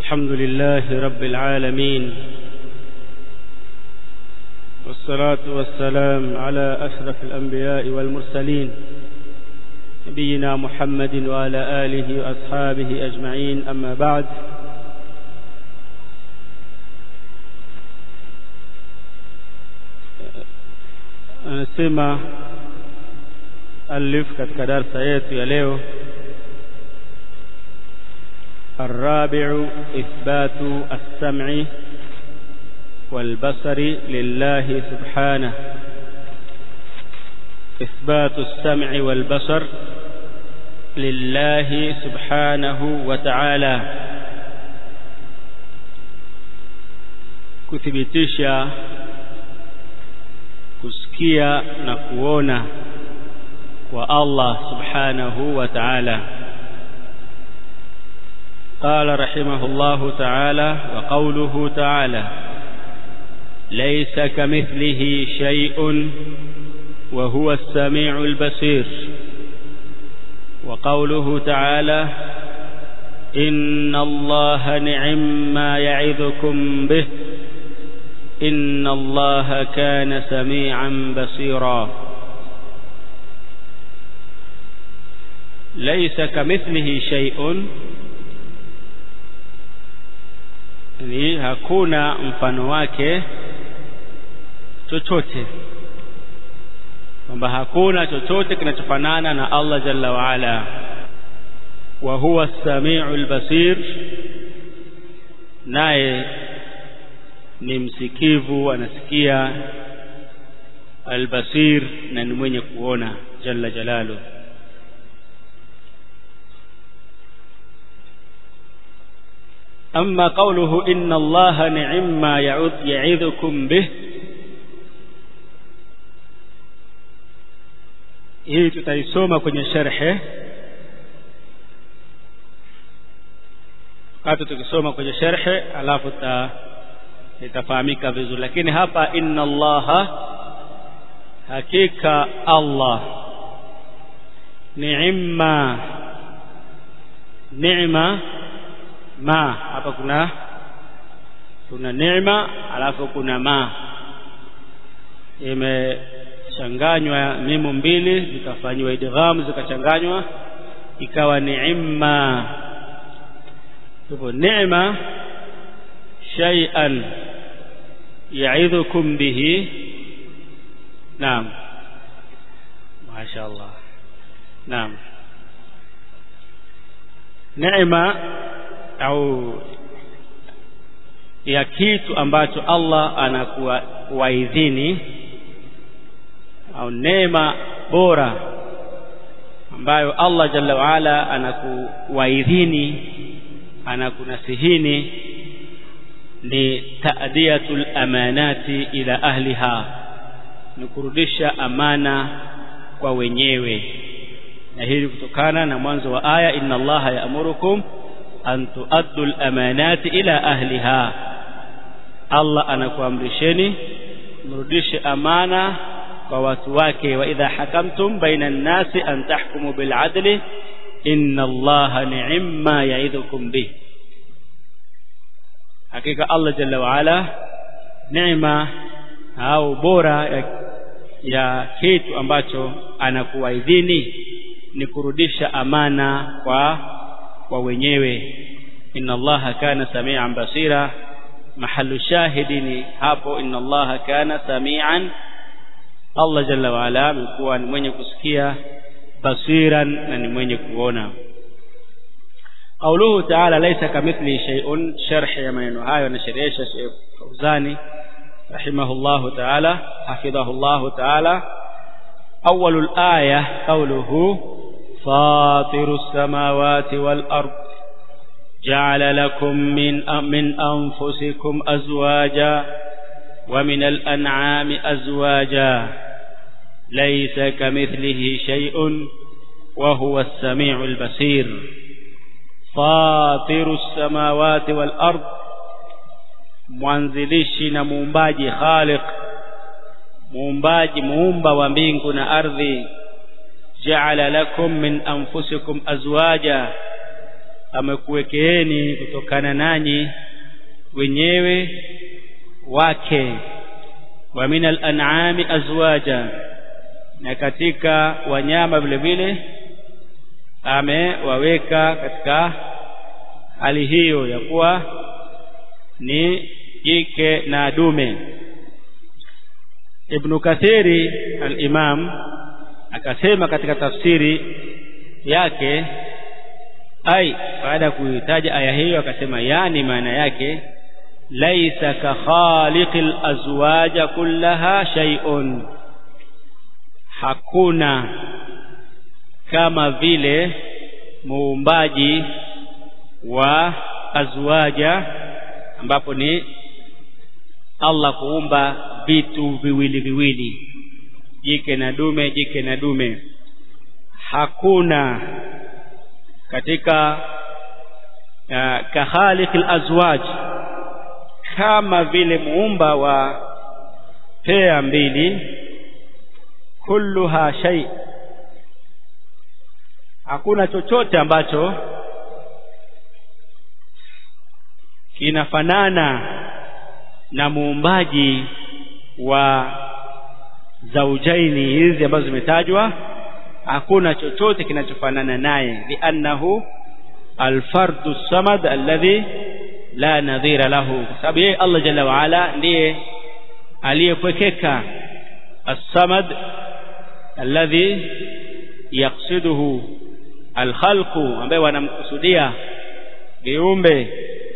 الحمد لله رب العالمين والصلاة والسلام على أشرف الأنبياء والمرسلين نبينا محمد وعلى آله وأصحابه أجمعين أما بعد anasema alif katika darsa yetu ya leo الرابع إثبات السمع والبصر لله سبحانه إثبات السمع والبصر لله سبحانه وتعالى kuthibitisha kusikia na kuona kwa Allah subhanahu wa ta'ala قال رحمه الله تعالى وقوله تعالى ليس كمثله شيء وهو السميع البصير وقوله تعالى إن الله نعم ما يعظكم به إن الله كان سميعا بصيرا ليس كمثله شيء ni hakuna mfano wake chochote kwamba hakuna chochote kinachofanana na Allah jalla waala wa huwa as-sami'ul basir naye ni msikivu anasikia albasir na ni mwenye kuona jalla jalalu أما قوله إن الله نعم ما يعظكم به hii tutaisoma kwenye sharhe wakati tukisoma kwenye sharhe alafu itafahamika vizuri lakini hapa inna allaha hakika allah ni'ma ni'ma ma hapa kuna kuna neema alafu kuna ma imechanganywa mimu mbili zikafanywa idgham zikachanganywa ikawa neema hivyo neema shay'an ya'idhukum bihi naam mashaallah naam neema au ya kitu ambacho Allah anakuwaidhini au neema bora ambayo Allah jalla waala anakuwaidhini anakunasihini ni ta'diyatul amanati ila ahliha ni kurudisha amana kwa wenyewe na hili kutokana na mwanzo wa aya inna allaha ya'murukum an tuaddu al-amanati ila ahliha Allah anakuamrisheni mrudishe amana kwa watu wake wa idha hakamtum baina an-nasi an tahkumu bil adli inna Allaha ni'ma ya'idhukum bih hakika Allah jalla wa ala neema au bora ya, ya kitu ambacho anakuwaidhini ni kurudisha amana kwa kwa wenyewe inna allaha kana samian basira mahalu shahidi ni hapo inna allaha kana samian Allah jalla wa ala amekuwa ni mwenye kusikia basiran na ni mwenye kuona قوله تعالى ليس كمثله شيء شرح ya maneno hayo na sherehesha Sheikh Fauzani rahimahullahu ta'ala hafidhahullahu ta'ala أول الآية قوله فاطر السماوات والأرض جعل لكم من من أنفسكم أزواجا ومن الأنعام أزواجا ليس كمثله شيء وهو السميع البصير فاطر السماوات والأرض mwanzilishi na muumbaji khaliq muumbaji muumba wa mbingu na ardhi ja'ala lakum min anfusikum azwaja amekuwekeeni kutokana nanyi wenyewe wake wa min al-an'ami azwaja na katika wanyama vile vile amewaweka katika hali hiyo ya kuwa ni jike na dume Ibn Kathiri al-Imam akasema katika tafsiri yake ai baada ya kuitaja aya hiyo akasema yani maana yake laisa ka khaliqil azwaja kullaha shay'un hakuna kama vile muumbaji wa azwaja ambapo ni Allah kuumba vitu viwili viwili jike na dume jike na dume hakuna katika uh, kahaliqil azwaj kama vile muumba wa pea mbili kulluha shay hakuna chochote ambacho kinafanana na muumbaji wa zaujaini hizi ambazo zimetajwa hakuna chochote kinachofanana naye liannahu alfardu samad alladhi la nadhira lahu kwa sababu yeye Allah jalla wa ala ndiye aliyepwekeka as-samad alladhi yaqsiduhu alkhalqu ambaye wanamkusudia viumbe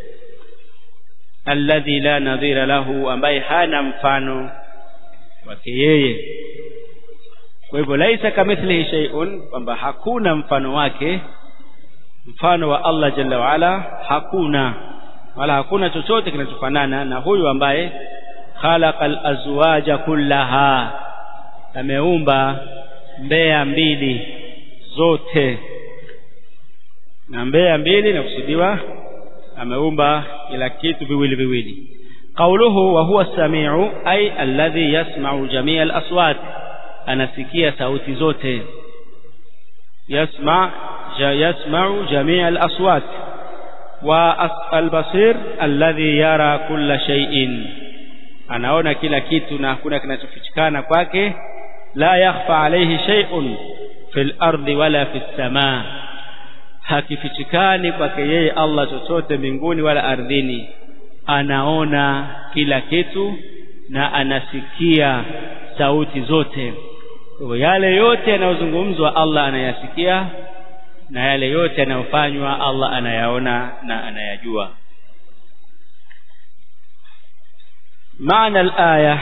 alladhi la nadhira lahu ambaye hana mfano wake yeye kwa hivyo laisa kamithlihi shay'un kwamba hakuna mfano wake mfano wa Allah jalla waala hakuna wala hakuna chochote kinachofanana na huyu ambaye khalaqal azwaja kullaha ameumba mbea mbili zote na mbea mbili nakusudiwa ameumba kila kitu viwili viwili qawluhu wa huwa samiu ay alladhi yasma'u jami'a al-aswat anasikia sauti zote yasma ja yasma'u jami'a al-aswat wa al-basir alladhi yara kulla shay'in anaona kila kitu na hakuna kinachofichikana kwake la yakhfa alayhi shay'un fil ardi wala fis samaa hakifichikani kwake yeye Allah chochote mbinguni wala ardhini anaona kila kitu na anasikia sauti zote kwa yale yote yanayozungumzwa Allah anayasikia na yale yote yanayofanywa Allah anayaona na anayajua معنى الآية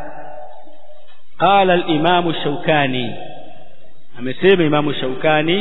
قال الإمام الشوكاني أمسيب إمام الشوكاني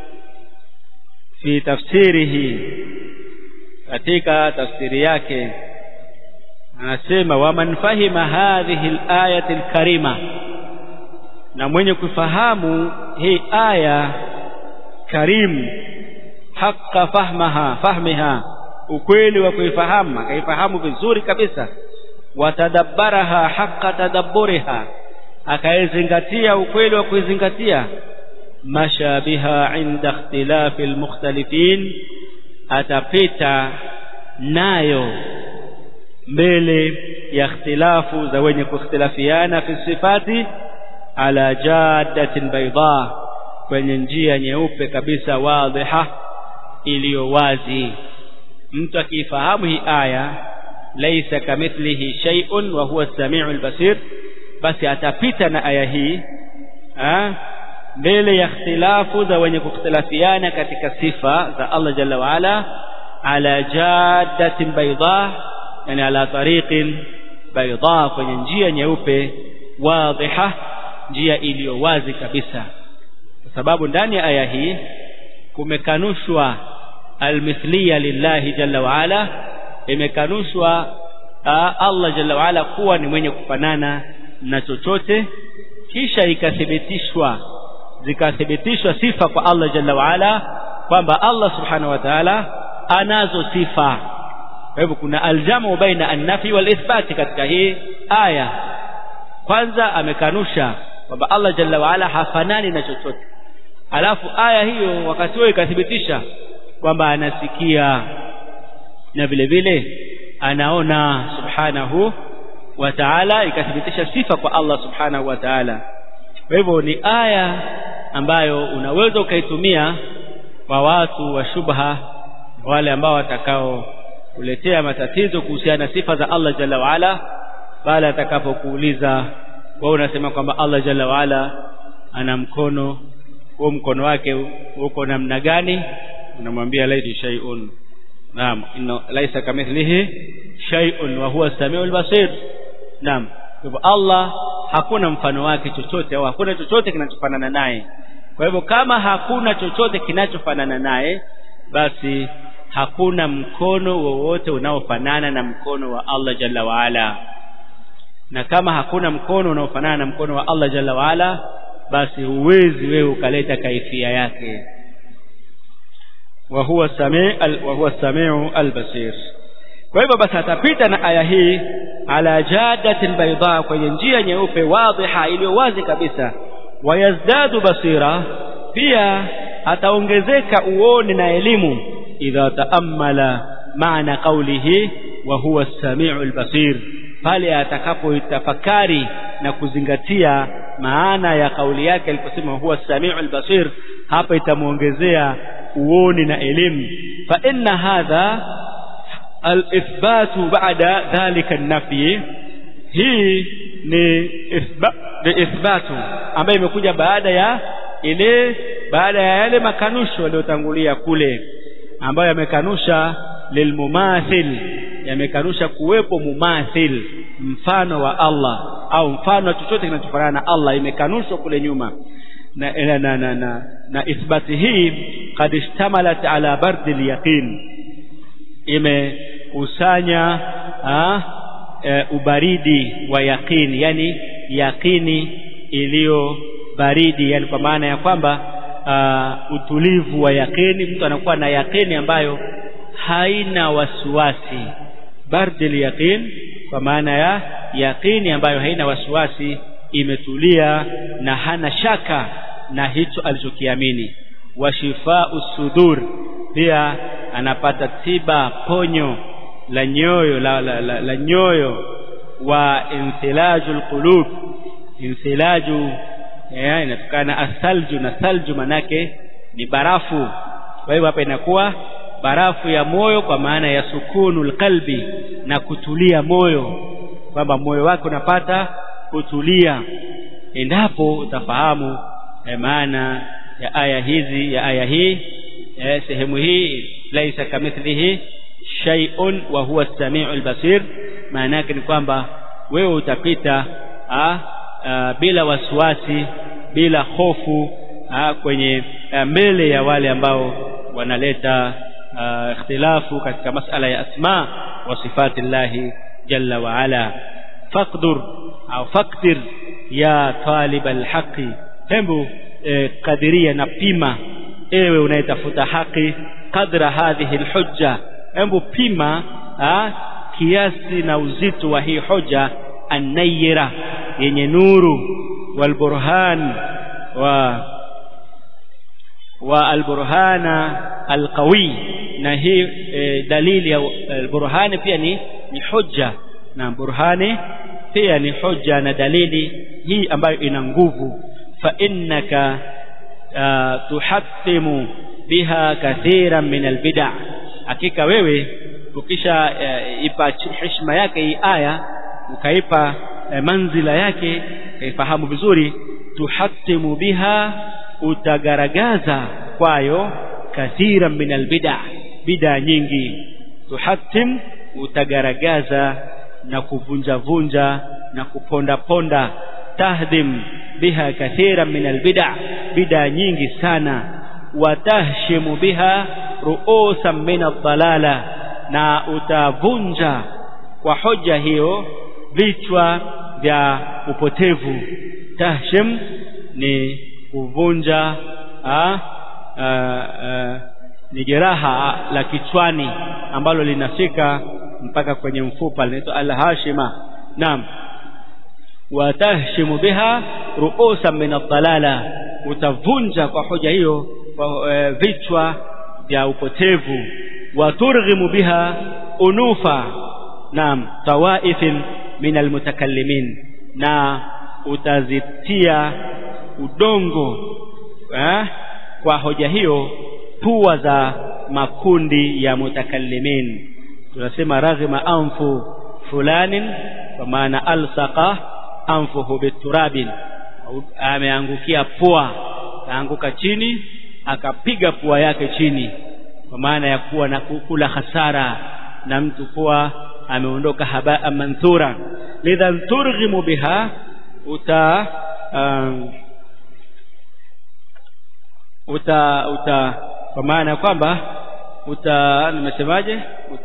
في تفسيره katika tafsiri yake anasema waman fahima hadhihi al-ayati al-karima na mwenye kufahamu hii aya karim haqqa fahmaha fahmiha ukweli wa kuifahamu akaifahamu vizuri kabisa watadabbaraha haqqa tadabburiha akaizingatia ukweli wa kuizingatia mashabiha inda ikhtilafi almukhtalifin atapita nayo mbele ya ikhtilafu za wenye kuikhtilafiana fi sifati ala jaddatin bayda kwenye njia nyeupe kabisa wadhiha iliyo wazi mtu akifahamu hii aya laisa kamithlihi shay'un wa huwa as-sami'ul basir basi atapita na aya hii mbele ya ikhtilafu za wenye kukhtilafiana katika sifa za Allah jalla wa ala ala jaddatin bayda yani ala tariqin bayda kwenye njia nyeupe wadhiha njia iliyo wazi kabisa kwa sababu ndani ya aya hii kumekanushwa almithliya lillahi jalla wa ala imekanushwa Allah jalla wa ala kuwa ni mwenye kufanana na chochote kisha ikathibitishwa zikathibitishwa sifa kwa Allah jalla wa ala kwamba Allah subhanahu wa ta'ala anazo sifa kwa hivyo kuna aljamu baina an-nafi wal ithbati katika hii aya kwanza amekanusha kwamba Allah jalla wa ala hafanani na chochote alafu aya hiyo wakati huo ikathibitisha kwamba anasikia na vile vile anaona subhanahu wa ta'ala ikathibitisha sifa kwa Allah subhanahu wa ta'ala kwa hivyo ni aya ambayo unaweza ukaitumia kwa watu wa shubha wale ambao watakao kuletea matatizo kuhusiana na sifa za Allah jalla waala pale atakapokuuliza wewe unasema kwamba Allah jalla waala ana mkono huo mkono wake uko namna gani unamwambia laiti shay'un naam inna laysa kamithlihi shay'un wa huwa samiul basir naam hivyo Allah hakuna mfano wake chochote au hakuna chochote kinachofanana naye kwa hivyo kama hakuna chochote kinachofanana naye basi hakuna mkono wowote unaofanana na mkono wa Allah jalla waala na kama hakuna mkono unaofanana na mkono wa Allah jalla waala basi huwezi wewe ukaleta kaifia yake wa huwa sami wa huwa samiu albasir kwa hivyo basi atapita na aya hii ala jadatil bayda kwenye njia nyeupe wadhiha iliyo wazi kabisa wayazdadu basira pia ataongezeka uone na elimu idha taammala maana qawlihi wa huwa as-sami'u al-basir pale atakapoitafakari na kuzingatia maana ya kauli yake aliposema huwa as-sami'u al-basir hapa itamuongezea uoni na elimu fa inna hadha al-ithbatu ba'da dhalika an-nafyi hii ni ithba, ni ithbatu ambayo imekuja baada ya ile baada ya yale makanusho yaliyotangulia kule ambayo yamekanusha lilmumathil yamekanusha kuwepo mumathil mfano wa Allah au mfano wa chochote kinachofanana na Allah imekanushwa kule nyuma na na na, na, na, na ithbati hii kad ishtamalat ala bardi yaqin imekusanya e, ubaridi wa yaqini yani yaqini iliyo baridi yani kwa maana ya kwamba uh, utulivu wa yakini mtu anakuwa na yakini ambayo haina wasiwasi bardil yaqin kwa maana ya yakini ambayo haina wasiwasi imetulia na hana shaka na hicho alichokiamini wa shifau sudur pia anapata tiba ponyo la nyoyo la, la, la, la nyoyo wa inthilajul qulub inthilaju yeah, inatokana asalju na salju manake ni barafu kwa hivyo hapa inakuwa barafu ya moyo kwa maana ya sukunul qalbi na kutulia moyo kwamba moyo wake unapata kutulia endapo utafahamu eh, maana ya aya hizi ya aya hii eh, sehemu hii laisa kamithlihi shay'un wa huwa as-sami'ul basir maana yake ni kwamba wewe utapita ah, Uh, bila wasiwasi bila hofu uh, kwenye uh, mbele ya wale ambao wanaleta uh, ikhtilafu katika masala ya asma wa sifati llahi jalla wa ala faqdur au faqdir ya talib alhaqi hembu eh, kadiria na pima ewe unayetafuta haki kadra hadhihi alhujja hembu pima uh, kiasi na uzito wa hii hoja annayira yenye nuru walburhan wa wa alburhana alqawi na hii e, dalili ya alburhani pia ni ni hujja na burhani pia ni hujja na dalili hii ambayo ina nguvu fa innaka uh, tuhattimu biha kathiran min albid'a hakika wewe ukisha uh, ipa heshima yake hii aya ukaipa uh, manzila yake ukaifahamu vizuri tuhattimu biha utagaragaza kwayo kathiran min albid'a bid'a nyingi tuhattim utagaragaza na kuvunja vunja na kuponda ponda tahdim biha kathiran min albid'a bid'a nyingi sana watahshimu biha ru'usan min ad-dalala na utavunja kwa hoja hiyo vichwa vya upotevu tahshim ni kuvunja a, a, a, ni jeraha la kichwani ambalo linafika mpaka kwenye mfupa linaitwa al-hashima naam watahshimu biha ru'usan min ad-dalala utavunja kwa hoja hiyo kwa e, vichwa vya upotevu waturghimu biha unufa naam tawaifin min almutakallimin na utazitia udongo eh, kwa hoja hiyo pua za makundi ya mutakallimin tunasema raghima anfu fulanin kwa maana alsaqa anfuhu biturabin ameangukia pua kaanguka chini akapiga pua yake chini kwa maana ya kuwa na kukula hasara na mtu kuwa ameondoka habaa manthura lidhan turghimu biha uta um, uta uta kwa maana kwamba uta nimesemaje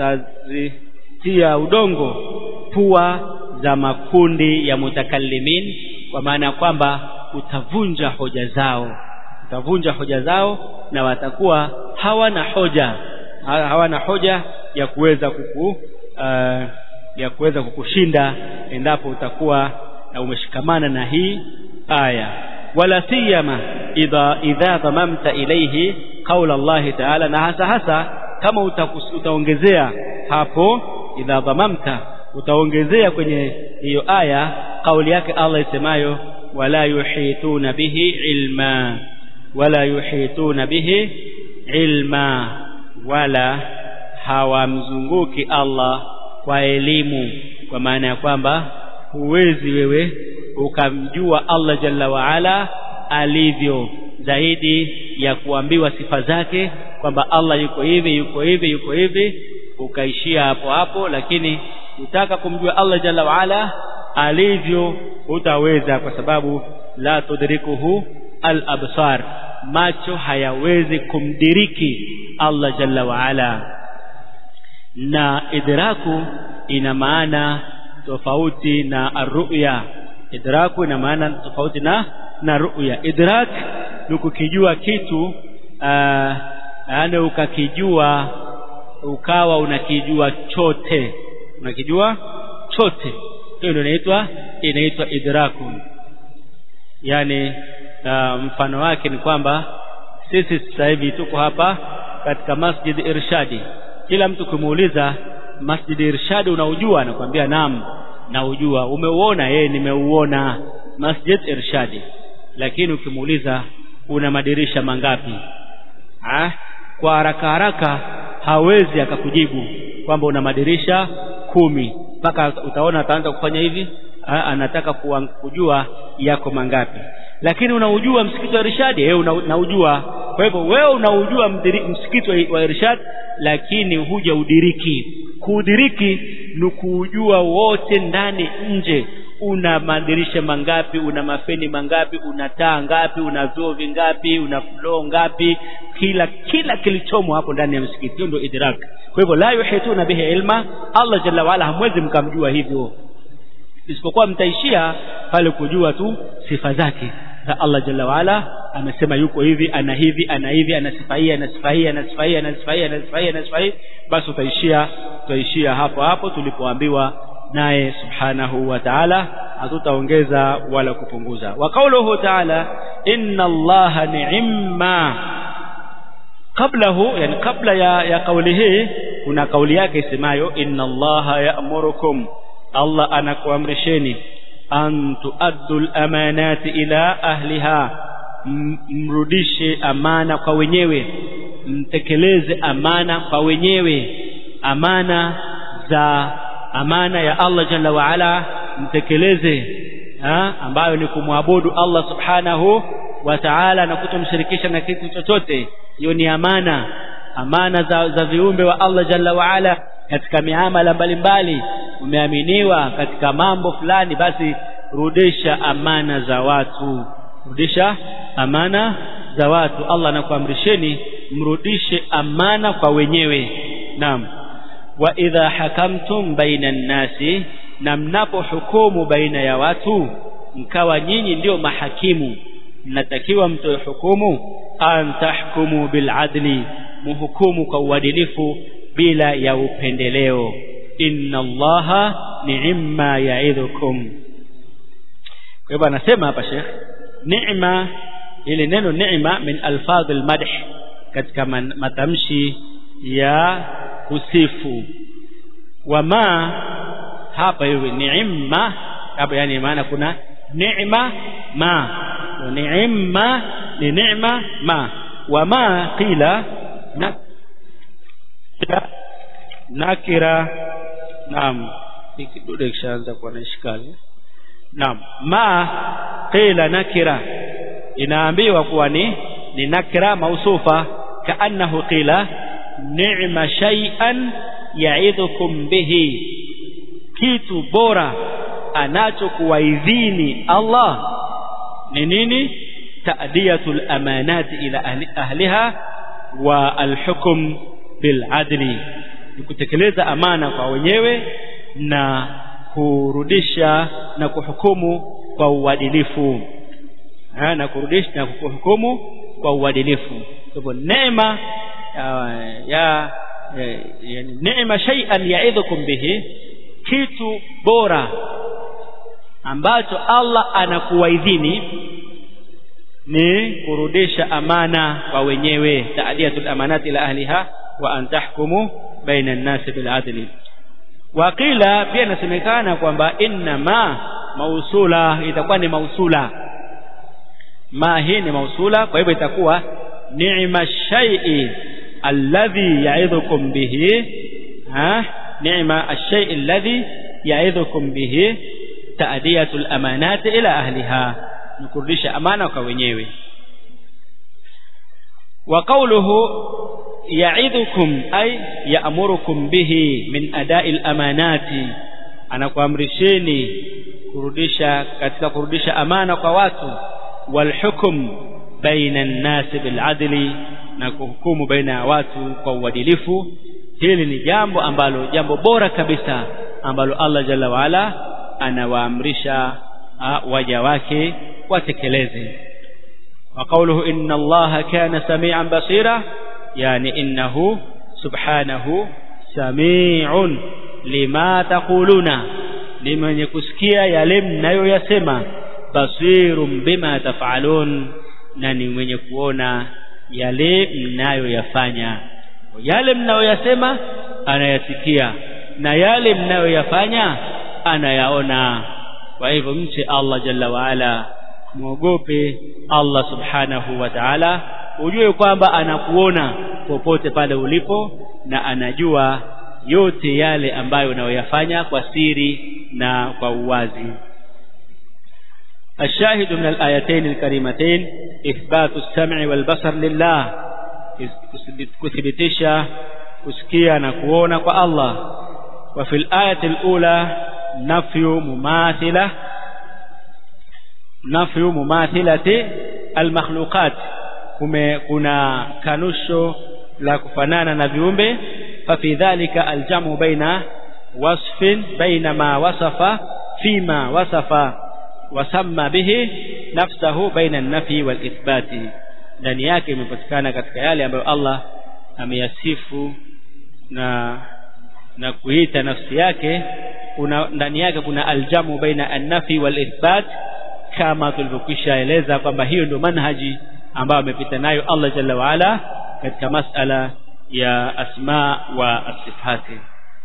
utazitia udongo pua za makundi ya mutakallimin kwa maana kwamba utavunja hoja zao utavunja hoja zao na watakuwa hawana hoja hawana hoja ya kuweza kuku uh, ya kuweza kukushinda endapo utakuwa uh, umeshikamana na hii aya wala siyama idha idha dhamamta ilayhi qaula Allah ta'ala na hasa hasa kama utakus, utaongezea hapo idha dhamamta utaongezea kwenye hiyo aya kauli yake Allah isemayo wala yuhituna bihi ilma wala yuhituna bihi ilma wala hawamzunguki Allah kwa elimu kwa maana ya kwamba huwezi wewe ukamjua Allah jalla waala alivyo zaidi ya kuambiwa sifa zake kwamba Allah yuko hivi yuko hivi yuko hivi ukaishia hapo hapo lakini utaka kumjua Allah jalla waala alivyo utaweza kwa sababu la tudrikuhu al-absar macho hayawezi kumdiriki Allah jalla waala na idraku ina maana tofauti na arruya idraku ina maana tofauti na na ruya idrak ni kukijua kitu yaani ukakijua ukawa unakijua chote unakijua chote hiyo ndio inaitwa inaitwa idraku yani uh, mfano wake ni kwamba sisi sasa hivi tuko hapa katika masjid irshadi kila mtu kumuuliza masjid irshadi unaujua anakuambia naam naujua umeuona yeye nimeuona masjid irshadi lakini ukimuuliza una madirisha mangapi ha? kwa haraka haraka hawezi akakujibu kwamba una madirisha kumi mpaka utaona ataanza kufanya hivi ha? anataka kujua yako mangapi lakini unaujua msikiti wa Irshad yeye unaujua kwa hivyo wewe unaujua msikiti wa Irshad lakini huja udiriki kuudiriki ni kuujua wote ndani nje una madirisha mangapi una mafeni mangapi una taa ngapi una vyoo vingapi una floor ngapi kila kila kilichomo hapo ndani ya msikiti hiyo ndio idrak kwa hivyo la yuhituna bihi ilma Allah jalla waala hamwezi mkamjua hivyo isipokuwa mtaishia pale kujua tu sifa zake za Allah jalla waala amesema yuko hivi ana hivi ana hivi ana sifa hii ana sifa hii ana sifa hii ana sifa hii ana sifa hii ana sifa hii basi utaishia utaishia hapo hapo tulipoambiwa naye subhanahu wa ta'ala hatutaongeza wala kupunguza wa kauluhu ta'ala inna allaha ni'ma qablahu yani kabla ya, ya kauli hii kuna kauli yake isemayo inna allaha ya'murukum Allah anakuamrisheni an tuaddu al-amanati ila ahliha mrudishe amana kwa wenyewe mtekeleze amana kwa wenyewe amana za amana ya Allah jalla wa ala mtekeleze ha? ambayo ni kumwabudu Allah subhanahu wa ta'ala na kutomshirikisha na kitu chochote hiyo ni amana amana za, za viumbe wa Allah jalla wa ala katika miamala mbalimbali umeaminiwa katika mambo fulani basi rudisha amana za watu rudisha amana za watu Allah anakuamrisheni mrudishe amana kwa wenyewe naam wa idha hakamtum baina nnasi na mnapohukumu baina ya watu mkawa nyinyi ndio mahakimu mnatakiwa mtoe hukumu an tahkumu bil adli muhukumu kwa uadilifu bila ya upendeleo inna allaha ni'ma ya'idhukum kwa hivyo anasema hapa Sheikh neema ile neno neema min alfadhil madh katika matamshi ya kusifu wama hapa hivi ni'ma hapa yani maana kuna neema ma neema ni neema ma wama qila na nakira naam kidude kishaanza kuwa na ishkali naam ma qila nakira inaambiwa kuwa ni ni nakira mausufa kaannahu qila ni'ma shay'an ya'idhukum bihi kitu bora anachokuwaidhini Allah ni nini ta'diyatul amanati ila ahli, ahliha wa alhukm bil adli ni kutekeleza amana kwa wenyewe na kurudisha na kuhukumu kwa uadilifu ha, na kurudisha na kuhukumu kwa uadilifu kwa neema ya, ya yani neema shay'an ya'idhukum bihi kitu bora ambacho Allah anakuwaidhini ni kurudisha amana kwa wenyewe ta'diyatul amanati ila ahliha wa an tahkumu baina an-nasi bil adli waqila pia inasemekana kwamba inna ma mausula itakuwa ni mausula ma hii ni mausula kwa hivyo itakuwa ni'ma shay'i alladhi ya'idhukum bihi ha ni'ma ash-shay'i alladhi ya'idhukum bihi ta'diyatul amanati ila ahliha ni kurudisha amana kwa wenyewe wa qawluhu ya'idhukum ay ya'murukum bihi min ada'il amanati anakuamrisheni kurudisha katika kurudisha amana kwa watu wal hukm baina an-nas bil adli na kuhukumu baina ya watu kwa uadilifu hili ni jambo ambalo jambo bora kabisa ambalo Allah jalla waala anawaamrisha waja wake watekeleze wa qawluhu inna allaha kana samian basira yani innahu subhanahu samiun lima taquluna ni mwenye kusikia yale mnayoyasema basirun bima tafalun na ni mwenye kuona yale mnayoyafanya yale mnayoyasema anayasikia na yale mnayoyafanya anayaona kwa hivyo mche Allah jalla waala muogope Allah subhanahu wa ta'ala ujue kwamba anakuona popote pale ulipo na anajua yote yale ambayo unayoyafanya kwa siri na kwa uwazi الشاهد من الآيتين الكريمتين إثبات السمع والبصر لله كثبتشا كسكيا نكونا الله وفي الآية الأولى نفي مماثلة نفي مماثلة المخلوقات kuna kanusho la kufanana na viumbe fafi dhalika aljamu baina wasfin baina ma wasafa fima wasafa wasamma bihi nafsahu baina an-nafi wal ithbati ndani yake imepatikana katika yale ambayo Allah ameyasifu na na kuita nafsi yake kuna ndani yake kuna aljamu baina an-nafi wal ithbat kama tulivyokwisha eleza kwamba hiyo ndio manhaji ambayo amepita nayo Allah jalla waala katika masala ya asma wa asifati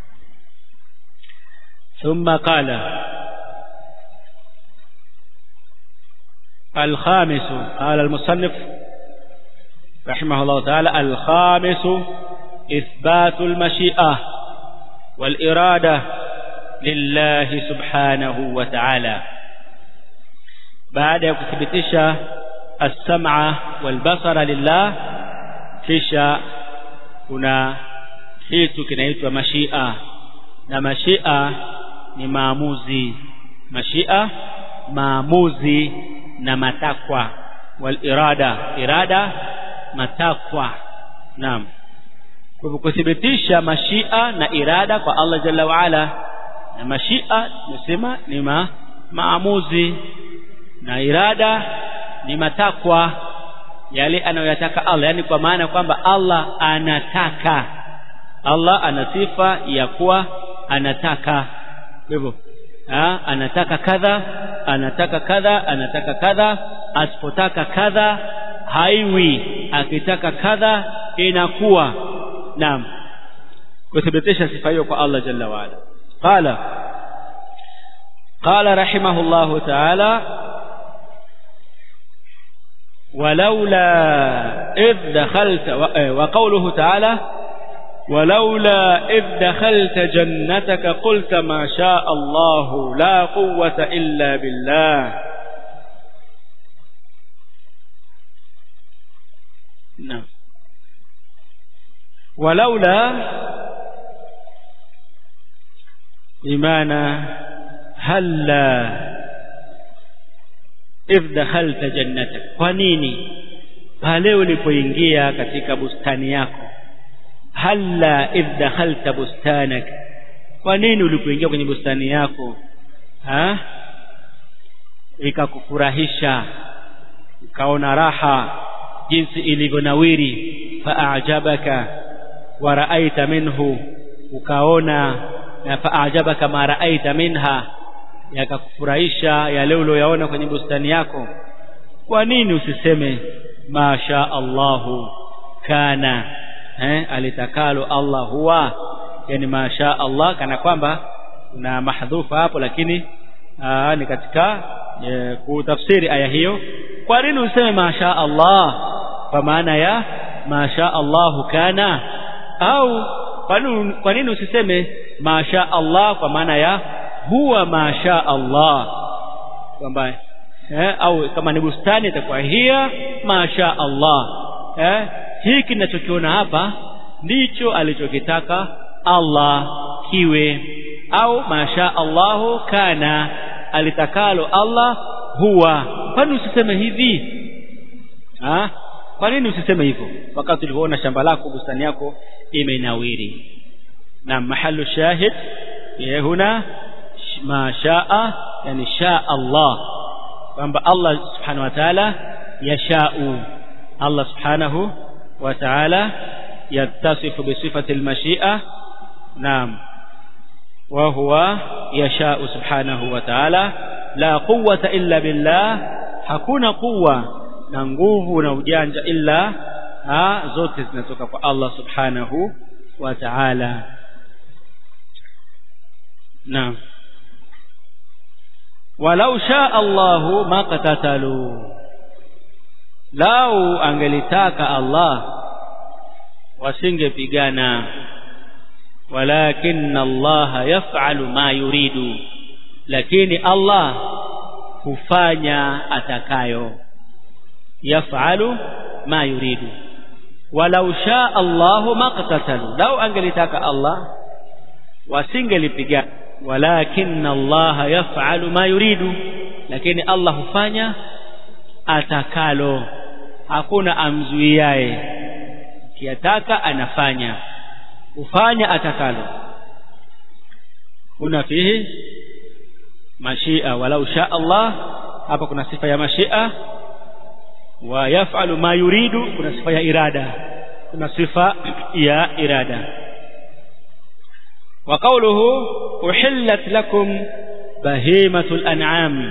ثم قال الخامس قال المصنف رحمه الله تعالى الخامس إثبات المشيئة والإرادة لله سبحانه وتعالى بعد كتبتش السمع والبصر لله kisha kuna kitu kinaitwa mashia na mashia ni maamuzi mashia maamuzi na matakwa wal irada irada matakwa naam kwa kuthibitisha mashia na irada kwa Allah jalla waala na mashia tunasema ni ma, maamuzi na irada ni matakwa yale anayoyataka Allah yani kwa maana kwamba Allah anataka Allah ana sifa ya kuwa anataka hivyo anataka kadha anataka kadha anataka kadha asipotaka kadha haiwi akitaka kadha inakuwa naam kuthibitisha sifa hiyo kwa Allah jalla waala qala قال رحمه الله تعالى ولولا إذ دخلت وقوله تعالى ولولا إذ دخلت جنتك قلت ما شاء الله لا قوة إلا بالله نعم ولولا بمعنى هلا إذ دخلت جنتك kwa nini pale ulipoingia katika bustani yako halla idh dakhalta bustanak kwa nini ulipoingia kwenye bustani yako ha ikakufurahisha ukaona raha jinsi ilivyonawiri faajabaka wa raaita minhu ukaona faajabaka ma raaita minha yakakufurahisha yale uliyoyaona kwenye bustani yako kwa nini usiseme masha Allahu kana eh, alitakalo Allah huwa yani masha Allah kana kwamba kuna mahdhufa hapo lakini aa, ni katika e, kutafsiri aya hiyo kwa nini useme masha Allah kwa maana ya masha Allahu kana au kwa nini usiseme masha Allah kwa maana ya huwa masha Allah kwamba eh, au kama ni bustani itakuwa hiya masha Allah eh, hiki ninachokiona hapa ndicho alichokitaka Allah kiwe au masha Allahu kana alitakalo Allah huwa kwani usiseme hivi ha? kwa nini usiseme hivyo wakati ulivyoona shamba lako bustani yako imenawiri na mahalu shahid ya huna ma shaa yani shaa Allah kwamba Allah subhanahu wa ta'ala yashau Allah subhanahu wa ta'ala yattasifu bi sifati al-mashi'a naam wa huwa yashau subhanahu wa ta'ala la quwwata illa billah hakuna quwwa na nguvu na ujanja illa ha, zote zinatoka kwa Allah subhanahu wa ta'ala naam walau shaa Allahu maqtatalu lau angelitaka Allah wasingepigana walakin Allah yaf'alu ma yuridu lakini Allah hufanya atakayo yaf'alu ma yuridu walau shaa Allahu maqtatalu lau angelitaka Allah wasingelipigana walakin Allah yaf'alu ma yuridu lakini Allah hufanya atakalo hakuna amzuiaye kiataka anafanya hufanya atakalo kuna fihi mashia walau sha Allah hapa kuna sifa ya mashia wa yaf'alu ma yuridu kuna sifa ya irada kuna sifa ya irada وقوله أحلت لكم بهيمة الأنعام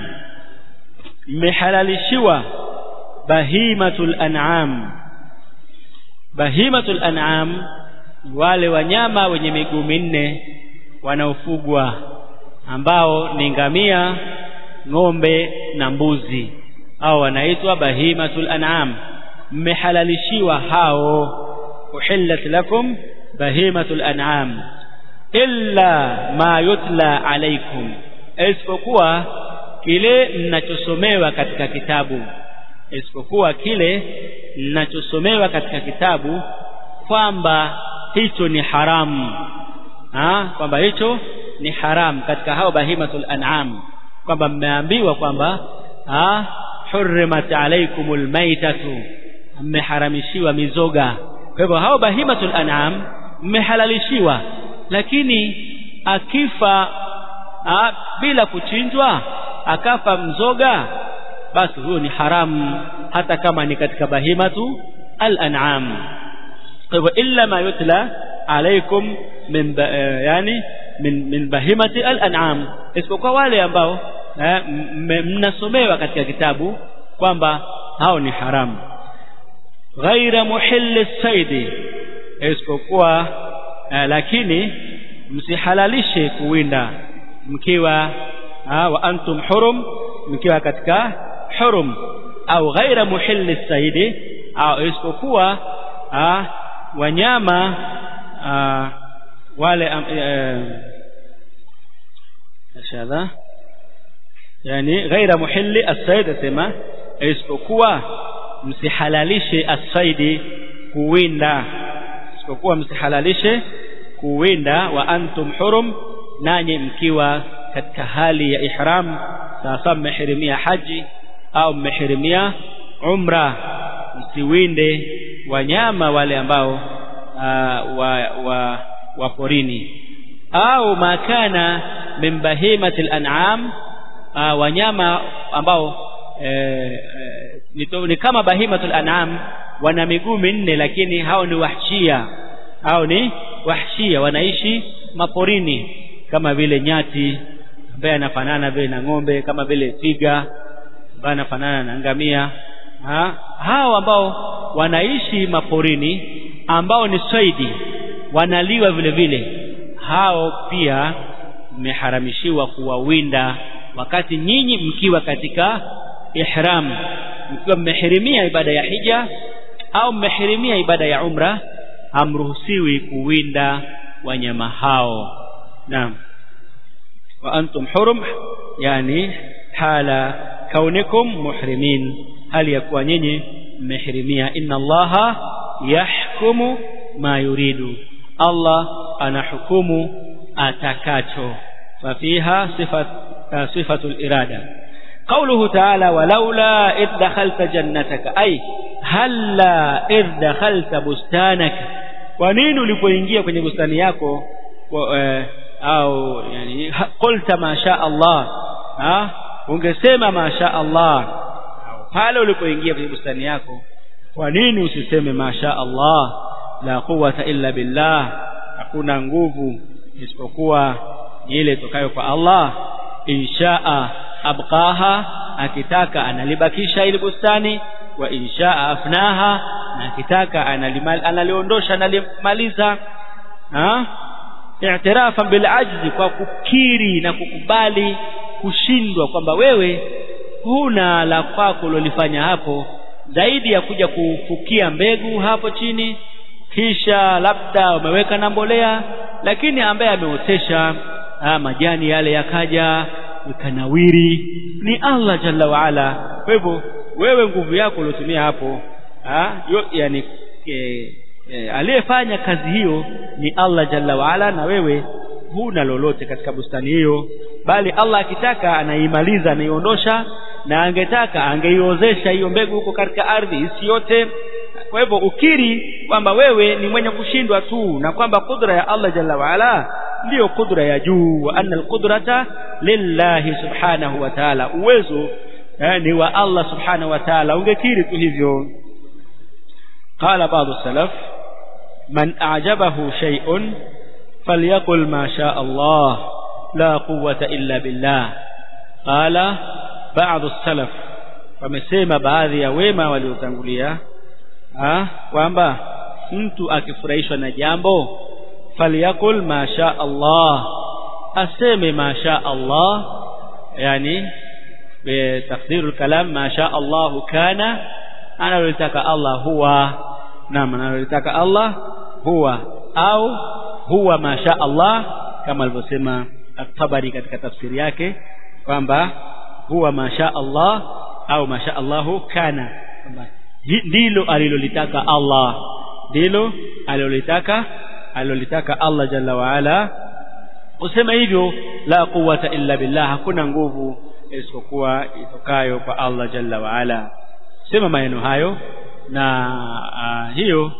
محللشوا بهيمة الأنعام بهيمة الأنعام wale wanyama wenye miguu minne wanaofugwa ambao ni ngamia ng'ombe na mbuzi au wanaitwa bahimatul an'am mmehalalishiwa hao uhillat lakum bahimatul an'am illa ma yutla alaikum isipokuwa kile mnachosomewa katika kitabu isipokuwa kile mnachosomewa katika kitabu kwamba hicho ni haramu ha? kwamba hicho ni haramu katika hao bahimatul an'am kwamba mmeambiwa kwamba ha? hurrimat alaikumul maitatu mmeharamishiwa mizoga kwa hivyo hao bahimatul an'am mmehalalishiwa lakini akifa a, bila kuchinjwa akafa mzoga basi huyo ni haramu hata kama ni katika bahimatu al-an'am kwa hivyo illa ma yutla alaikum min ba, eh, yani min, min bahimati al-an'am isipokuwa wale ambao eh, mnasomewa katika kitabu kwamba hao ni haramu ghaira muhilli saidi isipokuwa uh, lakini msihalalishe kuwinda mkiwa uh, wa antum hurum mkiwa katika hurum au ghaira muhilli saidi au isipokuwa uh, wanyama uh, wale shadha yani ghaira muhilli as-sayd asema isipokuwa msihalalishe as-saidi kuwinda isipokuwa msihalalishe kuwinda wa antum hurum nanyi mkiwa katika hali ya ihram sasa mmehirimia haji au mmehirimia umra msiwinde wanyama wale ambao uh, wa, wa, wa porini au makana min bahimati al-an'am uh, wanyama ambao eh, eh, ni kama bahimatul an'am wana miguu minne lakini hao ni wahshia hao ni wahshia wanaishi maporini kama vile nyati ambaye anafanana vile na ng'ombe kama vile twiga ambaye anafanana na ngamia ha? hao ambao wanaishi maporini ambao ni saidi wanaliwa vile vile hao pia mmeharamishiwa kuwawinda wakati nyinyi mkiwa katika ihram mkiwa mmehirimia ibada ya hija au mmehirimia ibada ya umra hamruhusiwi kuwinda wanyama hao naam wa antum hurum yani hala kaunikum muhrimin hali ya kuwa nyinyi mmehirimia inna allaha yahkumu ma yuridu allah anahukumu atakacho fafiha sifat sifatul irada قوله تعالى ولولا إذ دخلت جنتك أي هلا إذ دخلت بستانك ونين ulipoingia kwenye bustani yako au yani qulta ma sha Allah ha ungesema ma sha Allah pale ulipoingia kwenye bustani yako kwa nini usiseme ma sha Allah la quwwata illa billah hakuna nguvu isipokuwa ile itokayo kwa Allah inshaa abqaha akitaka analibakisha ile bustani wa inshaa afnaha na akitaka analiondosha analimaliza ha i'tirafa bil ajzi kwa kukiri na kukubali kushindwa kwamba wewe huna la kwako ulolifanya hapo zaidi ya kuja kufukia mbegu hapo chini kisha labda umeweka na mbolea lakini ambaye ameotesha majani yale yakaja ikanawiri ni Allah jalla waala kwa hivyo wewe nguvu yako uliotumia hapo ha? Yo, yani e, e, aliyefanya kazi hiyo ni Allah jalla waala na wewe huna lolote katika bustani hiyo bali Allah akitaka anaimaliza anaiondosha na angetaka angeiozesha hiyo mbegu huko katika ardhi isi yote kwa hivyo ukiri kwamba wewe ni mwenye kushindwa tu na kwamba kudra ya Allah jalla waala ndiyo kudra ya juu wa anna alqudrata lillahi subhanahu wa ta'ala uwezo eh, ni wa Allah subhanahu wa ta'ala ungekiri tu hivyo qala baadhi salaf man a'jabahu shay'un falyaqul ma sha Allah la quwwata illa billah qala baadhi salaf wamesema baadhi ya wema waliotangulia kwamba mtu akifurahishwa na jambo falyakul ma sha Allah aseme ma sha Allah yani bitaqdirul kalam ma sha Allah kana analotaka Allah huwa naam analotaka Allah huwa au huwa ma sha Allah kama alivyosema at-Tabari katika tafsiri yake kwamba huwa ma sha Allah au ma sha Allahu kana kwamba ndilo alilolitaka Allah ndilo alilolitaka alilolitaka Allah jalla waala usema hivyo la quwwata illa billah hakuna nguvu isipokuwa itokayo kwa Allah jalla waala sema maneno hayo na uh, hiyo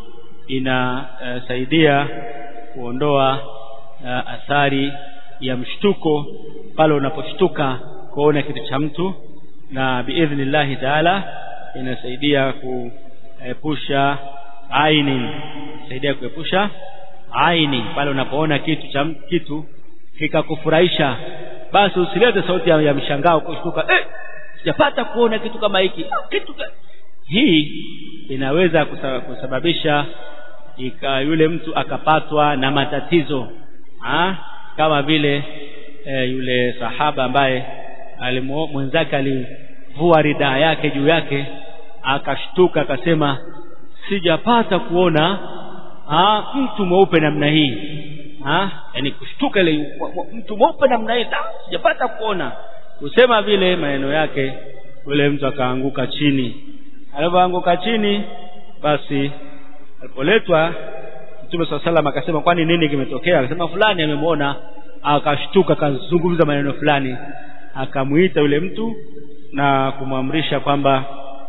inasaidia uh, kuondoa uh, athari ya mshtuko pale unaposhtuka kuona kitu cha mtu na biidhnillahi taala inasaidia kuepusha aini saidia kuepusha aini pale unapoona kitu cha kitu kikakufurahisha basi usilete sauti ya, ya mshangao kushtuka eh sijapata kuona kitu kama hiki kitu hii inaweza kusababisha ika yule mtu akapatwa na matatizo ha? kama vile e, yule sahaba ambaye mwenzake alivua ridaa yake juu yake akashtuka akasema sijapata kuona ha, mtu mweupe namna hii ha? yani kushtuka ile mtu mweupe namna hii sijapata kuona kusema vile maneno yake yule mtu akaanguka chini alipoanguka chini basi alipoletwa Mtume swalla salam akasema kwani nini kimetokea akasema fulani amemwona akashtuka akazungumza maneno fulani akamuita yule mtu na kumwamrisha kwamba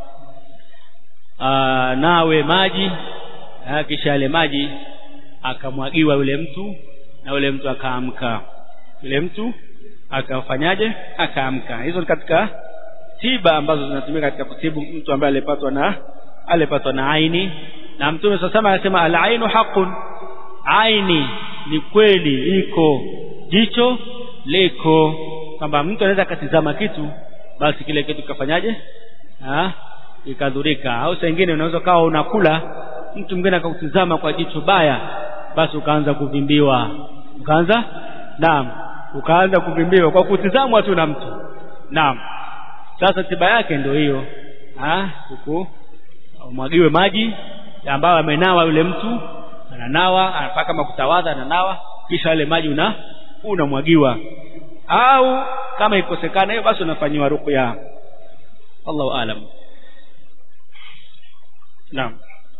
nawe maji kisha yale maji akamwagiwa yule mtu na yule mtu akaamka yule mtu akafanyaje akaamka hizo ni katika tiba ambazo zinatumika katika kutibu mtu ambaye alipatwa na alipatwa na aini na mtume sasa anasema al-ainu haqqun aini ni kweli iko jicho liko kwamba mtu anaweza akatizama kitu basi kile kitu kikafanyaje ah ikadhurika au saa nyingine unaweza kawa unakula mtu mwingine akakutizama kwa jicho baya basi ukaanza kuvimbiwa ukaanza naam ukaanza kuvimbiwa kwa kutizamwa tu na mtu naam sasa tiba yake ndio hiyo ah huku umwagiwe maji ambayo amenawa yule mtu ananawa anapaka kama kutawadha ananawa kisha yale maji una unamwagiwa au kama ikosekana hiyo basi unafanyiwa ruqya Allahu aalam Naam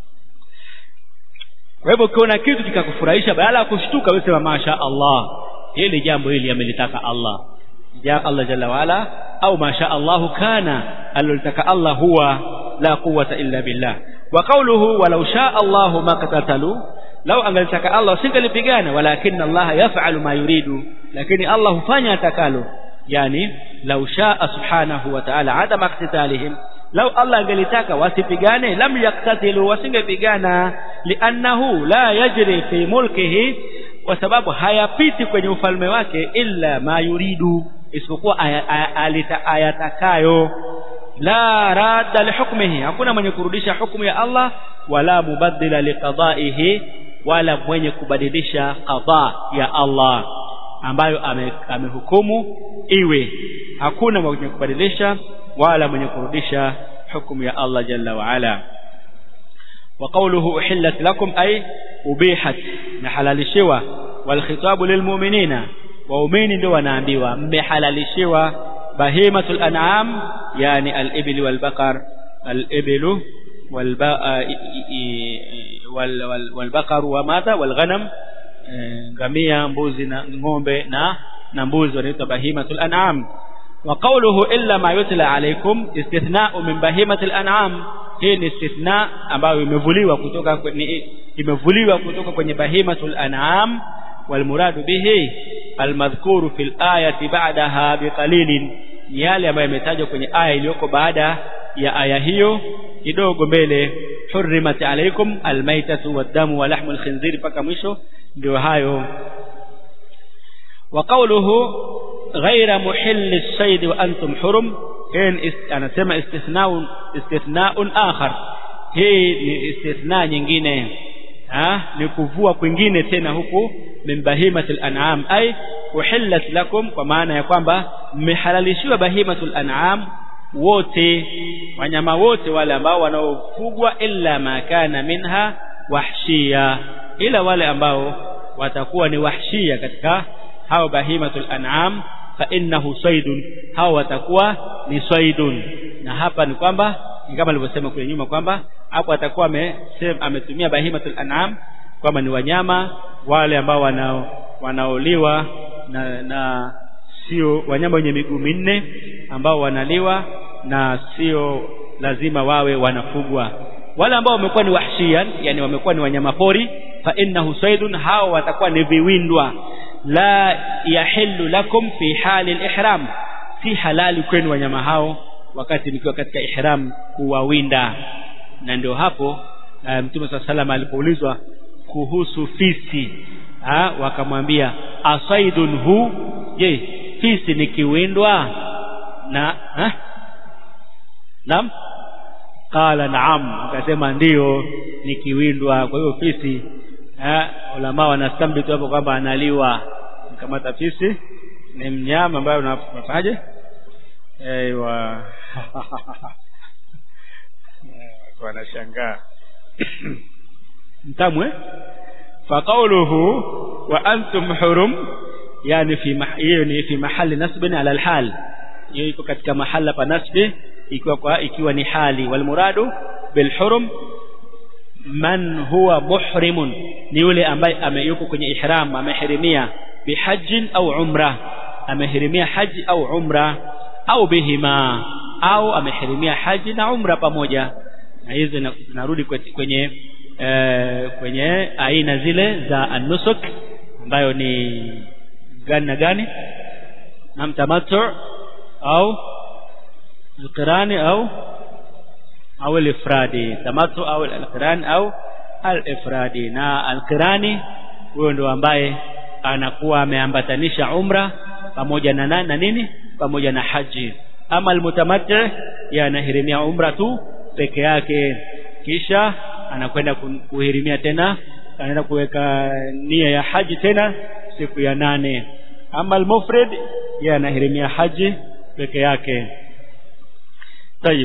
kwa hivyo ukiona kitu kikakufurahisha badala ya kushtuka wewe sema masha Allah hili jambo hili amelitaka Allah ja Allah jalla waala au masha Allahu kana alilotaka Allah huwa la quwwata illa billah wa qawluhu walau shaa Allahu ma qatatalu lau angalitaka Allah singelipigana walakin Allah yaf'alu ma yuridu lakini Allah hufanya atakalo yani lau shaa subhanahu wa ta'ala adama qitalihim lau Allah angelitaka wasipigane lam yaktatilu wasingepigana liannahu la yajri fi mulkihi kwa sababu hayapiti kwenye ufalme wake illa ma yuridu isipokuwa ayatakayo la radda lihukmihi hakuna mwenye kurudisha hukumu ya Allah wala mubaddila liqada'ihi wala mwenye kubadilisha qada ya Allah ambayo amehukumu ame iwe hakuna mwenye kubadilisha wala mwenye kurudisha hukumu ya Allah jalla wa ala wa qawluhu uhillat lakum ay ubihat na halalishiwa wal khitabu lilmu'minina waumini ndio wanaambiwa mmehalalishiwa bahimatul an'am yani al-ibl wal baqar al-ibl wal wal baqar wa madha wal ghanam ngamia mbuzi na ng'ombe na na mbuzi wanaitwa bahimatul an'am wa qawluhu illa ma yutla alaykum istithna'u min bahimatil an'am hii ni istithna ambayo imevuliwa kutoka kwenye imevuliwa kutoka kwenye bahimatul an'am والمراد به المذكور في الآية بعدها بقليل ni yale ambayo yametajwa kwenye aya iliyoko baada ya aya hiyo kidogo mbele hurrimat alaykum almaytatu waddamu wa lahmul khinzir mpaka mwisho ndio hayo wa qawluhu ghayra muhilli as-sayd wa antum hurum hii anasema istithnaun istithnaun akhar hii ni istithna nyingine ha ni kuvua kwingine tena huku min bahimatil an'am ay uhillat lakum kwa maana ya kwamba mmehalalishiwa bahimatul an'am wote wanyama wote wale ambao wanaofugwa illa ma kana minha wahshia ila wale ambao watakuwa ni wahshia katika hao bahimatul an'am fa innahu saydun hao watakuwa ni saydun na hapa ni kwamba ni kama nilivyosema kule nyuma kwamba hapo atakuwa ametumia bahimatul an'am kwamba ni wanyama wale ambao wanao wanaoliwa na, na sio wanyama wenye miguu minne ambao wanaliwa na sio lazima wawe wanafugwa wale ambao wamekuwa ni wahshian yani wamekuwa ni wanyama pori fa innahu saydun hao watakuwa ni viwindwa la yahillu lakum fi hali al-ihram si halali kwenu wanyama hao wakati mkiwa katika ihram kuwawinda na ndio hapo mtume um, sallallahu alipoulizwa kuhusu fisi ha, wakamwambia asaidun hu je fisi ni kiwindwa na ha? naam qala naam akasema ndiyo nikiwindwa kwa hiyo fisi eh ulama wanastambitu hapo kwamba analiwa kamata fisi ni mnyama ambaye unafanyaje Ewa. wanashangaa mtamwe faqauluhu wa antum hurum yani fi hiyo ni fi mahali nasbin ala alhal hiyo iko katika mahala pa nasbi ikiwa kwa ikiwa ni hali wal muradu bil hurum man huwa muhrimun ni yule ambaye ameyuko kwenye ihram amehirimia bihajjin au umra amehirimia haji au umra au bihima au amehirimia haji na umra pamoja na hizi zinarudi kwenye e, kwenye aina zile za an-nusuk ambayo ni gani na gani na mtamattu au al-qirani au au al-ifradi tamattu au al-qirani au al-ifradi na al-qirani huyo ndo ambaye anakuwa ameambatanisha umra pamoja na na nini pamoja na haji ama almutamatti yanahirimia umra tu peke yake kisha anakwenda kuhirimia tena anaenda kuweka nia ya haji tena siku ya nane ama almufrid yanahirimia haji peke yake طيب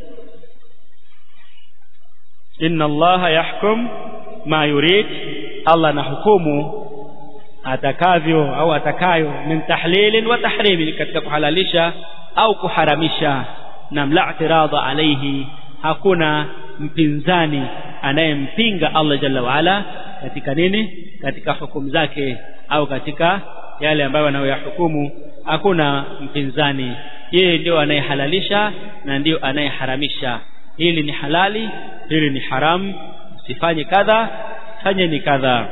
إن الله يحكم ما يريد الله نحكمه atakavyo au atakayo min tahlilin wa tahrimin katika kuhalalisha au kuharamisha na la i'tirada alayhi hakuna mpinzani anayempinga Allah jalla waala katika nini katika hukumu zake au katika yale ambayo anayoyahukumu hakuna mpinzani yeye ndio anayehalalisha na ndio anayeharamisha hili ni halali hili ni haram sifanye kadha fanye ni kadha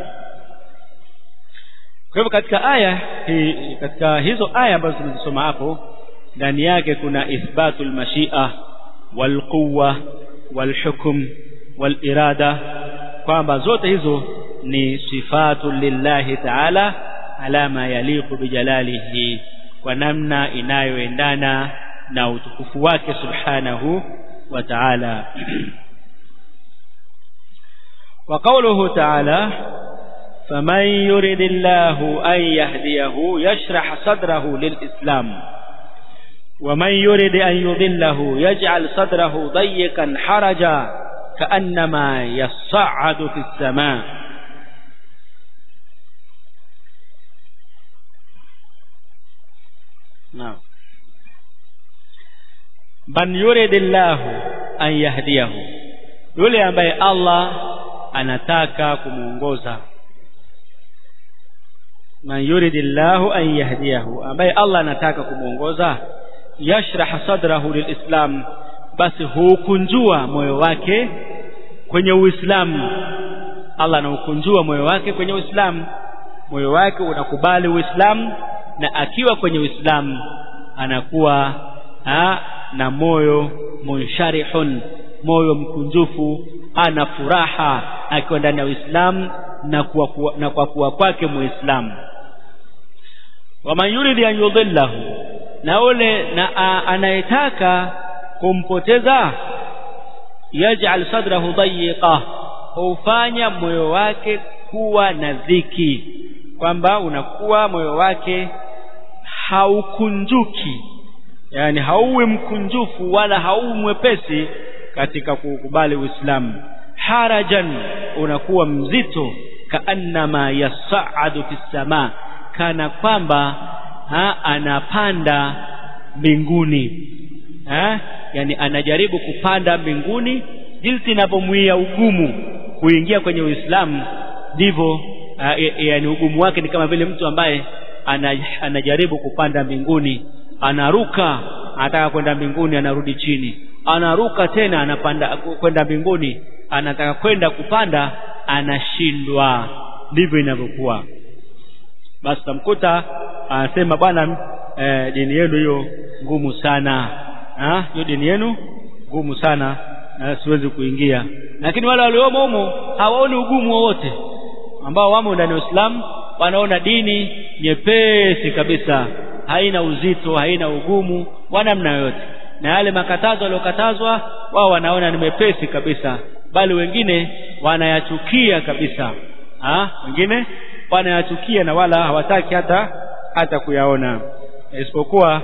kwa hivyo katika aya hi, katika hizo aya ambazo tunazisoma hapo ndani yake kuna ithbatul mashia wal quwwa wal hukm wal irada kwamba zote hizo ni sifatu lillahi ta'ala ala ma yaliqu bijalalihi kwa namna inayoendana na utukufu wake subhanahu wa ta'ala wa qawluhu ta'ala فمن يرد الله أن يهديه يشرح صدره للإسلام ومن يرد أن يضله يجعل صدره ضيقا حرجا كأنما يصعد في السماء نعم من يرد الله أن يهديه yule ambaye Allah anataka kumuongoza man yuridillahu an yahdiyahu ambaye Allah anataka kumuongoza yashrah sadrahu lilislam basi hukunjua moyo wake kwenye uislamu Allah anaukunjua moyo wake kwenye uislamu moyo wake unakubali uislamu na akiwa kwenye uislamu anakuwa ha, na moyo munsharihun moyo mkunjufu ana furaha akiwa ndani ya uislamu na kwa kuwa, na kwa kuwa kwake muislamu waman yuridi an yudhillahu na ule na anayetaka kumpoteza yaj'al sadrahu dayiqa hufanya moyo wake kuwa na dhiki kwamba unakuwa moyo wake haukunjuki yani hauwi mkunjufu wala hauwi mwepesi katika kukubali Uislamu harajan unakuwa mzito kaannama yasaadu fi samaa kana kwamba ha, anapanda mbinguni ha? yani anajaribu kupanda mbinguni jinsi inavyomwia ugumu kuingia kwenye Uislamu ndivyo yani ugumu wake ni kama vile mtu ambaye anajaribu kupanda mbinguni anaruka anataka kwenda mbinguni anarudi chini anaruka tena anapanda kwenda mbinguni anataka kwenda kupanda anashindwa ndivyo inavyokuwa basi tamkuta anasema bwana e, dini yenu hiyo ngumu sana ha hiyo dini yenu ngumu sana na siwezi kuingia lakini wale waliomo humo hawaoni ugumu wowote ambao wamo ndani ya Uislamu wanaona dini nyepesi kabisa haina uzito haina ugumu wa namna yoyote na yale makatazo waliokatazwa wao wanaona ni mepesi kabisa bali wengine wanayachukia kabisa ha? wengine wanayachukia na wala hawataki hata hata kuyaona isipokuwa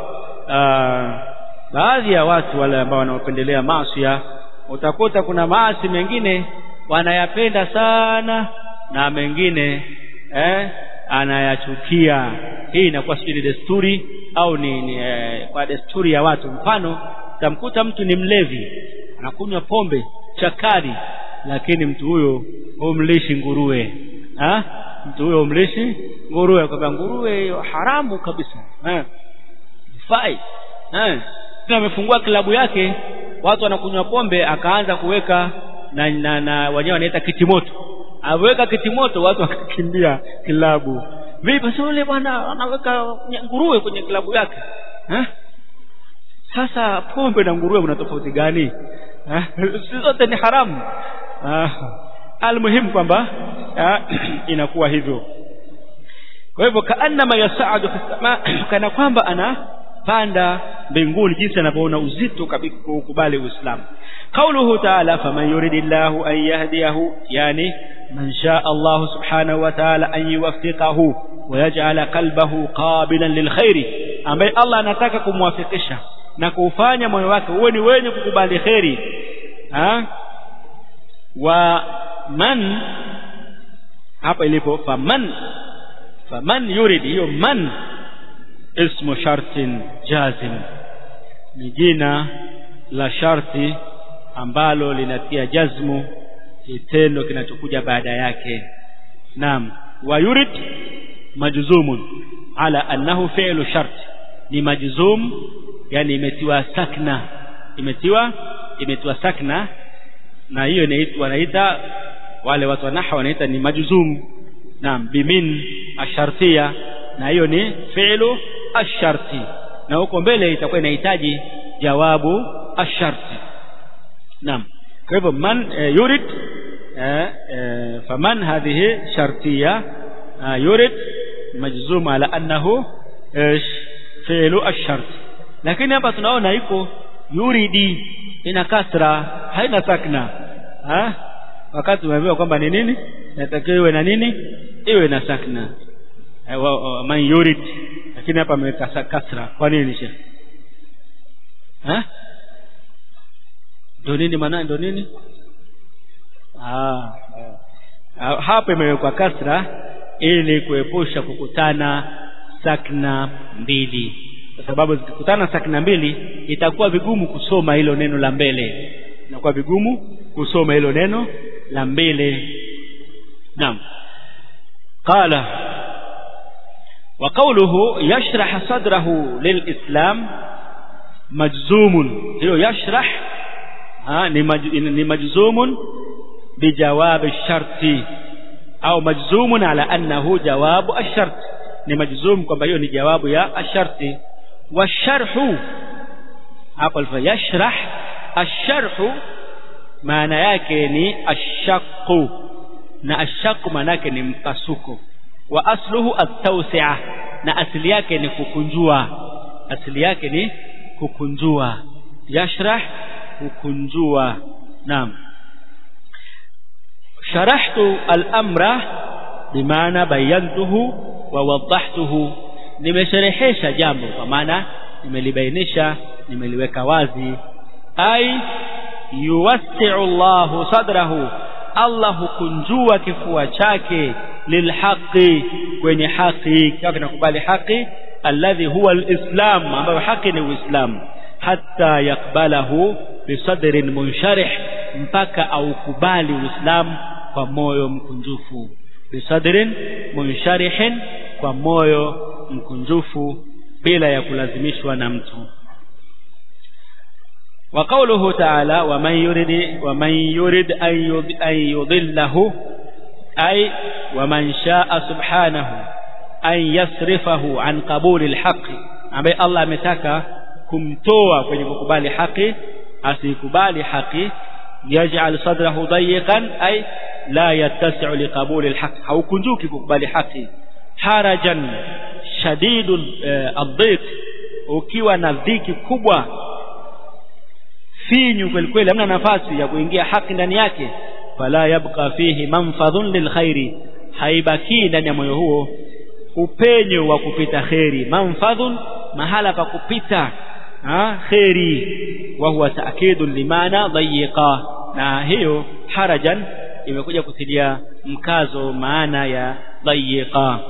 baadhi ya watu wale ambao wanaopendelea maasi utakuta kuna maasi mengine wanayapenda sana na mengine eh, anayachukia hii inakuwa sijui ni desturi au ni, ni eh, kwa desturi ya watu mfano tamkuta mtu ni mlevi anakunywa pombe chakari lakini mtu huyo humlishi nguruwe ha? mtu huyo humlishi nguruwe kwamba nguruwe haramu kabisa eh fai eh amefungua klabu yake watu wanakunywa pombe akaanza kuweka na, na, na wenyewe wanaita kitimoto aweka kitimoto watu wakakimbia klabu vipi sio yule bwana anaweka nguruwe kwenye klabu yake eh sasa pombe na nguruwe kuna tofauti gani si zote ni haramu almuhimu kwamba inakuwa hivyo kwa hivyo kaannama yasaadu fi sama kana kwamba anapanda mbinguni jinsi anavyoona uzito kabisa kukubali uislamu قوله تعالى فمن يريد الله أن يهديه يعني من شاء الله سبحانه وتعالى أن يوفقه ويجعل قلبه قابلا للخير ambaye Allah anataka kumwafikisha na kuufanya moyo wake uwe ni wenye kukubali kheri ha wa man hapa ilipo faman faman yurid hiyo man ismu shartin jazim ni jina la sharti ambalo linatia jazmu kitendo kinachokuja baada yake naam wa yurid majzumun ala annahu fi'lu shart ni majzum yani imetiwa sakna imetiwa imetiwa sakna na hiyo inaitwa wanaita wale watu wa nahwa wanaita ni majzum naam bimin ashartia na hiyo ni fi'lu asharti na huko mbele itakuwa inahitaji jawabu asharti naam kwa hivyo man e, yurid e, e, faman hadhihi shartiya yurid majzum ala annahu ايش fi'lu ash-shart lakini hapa tunaona iko yuridi ina kasra haina sakna ha wakati umeambiwa kwamba ni nini natakiwa iwe na nini iwe na sakna man yurid lakini hapa ameweka kasra kwa nini shekh ha ndo nini maana ndo nini ah hapa imewekwa kasra ili kuepusha kukutana sakna mbili kwa sababu zikikutana sakna mbili itakuwa vigumu kusoma hilo neno la mbele inakuwa vigumu kusoma hilo neno la mbele naam qala wa qawluhu yashrah sadrahu lilislam majzumun hiyo yashrah ha, ni, maj, ni majzumun bijawab sharti au majzumun ala annahu jawabu ash-shart ni majzum kwamba hiyo ni jawabu ya asharti washarhu hapo alifa yashrah asharhu maana yake ni ashaqqu na ashaqqu maana yake ni mpasuko wa asluhu at-tawsi'a na asili yake ni kukunjua asili yake ni kukunjua yashrah kukunjua naam sharahtu al-amra bimaana bayantuhu wa wadahtuhu nimesherehesha jambo kwa maana nimelibainisha nimeliweka wazi ai yuwassi'u Allahu sadrahu Allah hukunjua kifua chake lilhaqi kwenye haki kama kinakubali haki alladhi huwa alislam ambayo haki ni uislamu hatta yakbalahu bisadrin munsharih mpaka aukubali uislamu kwa moyo mkunjufu bisadrin munsharihin kwa moyo mkunjufu bila ya kulazimishwa na mtu wa qawluhu ta'ala wa man yurid wa man yurid an yudillahu ay wa man sha'a subhanahu an yasrifahu an qabuli alhaq ambaye Allah ametaka kumtoa kwenye kukubali haki asikubali haki yaj'al sadrahu dayiqan ay la yattasi'u liqabuli alhaq haukunjuki kukubali haki harajan shadidul adhiq ukiwa na dhiki kubwa finyu kweli kweli hamna nafasi ya kuingia haki ndani yake fala yabqa fihi manfadhun lilkhairi haibaki ndani ya moyo huo upenyo wa kupita kheri manfadhun mahala pa kupita ha kheri wa huwa taakidun limana dhayiqa na hiyo harajan imekuja kutilia mkazo maana ya dhayiqa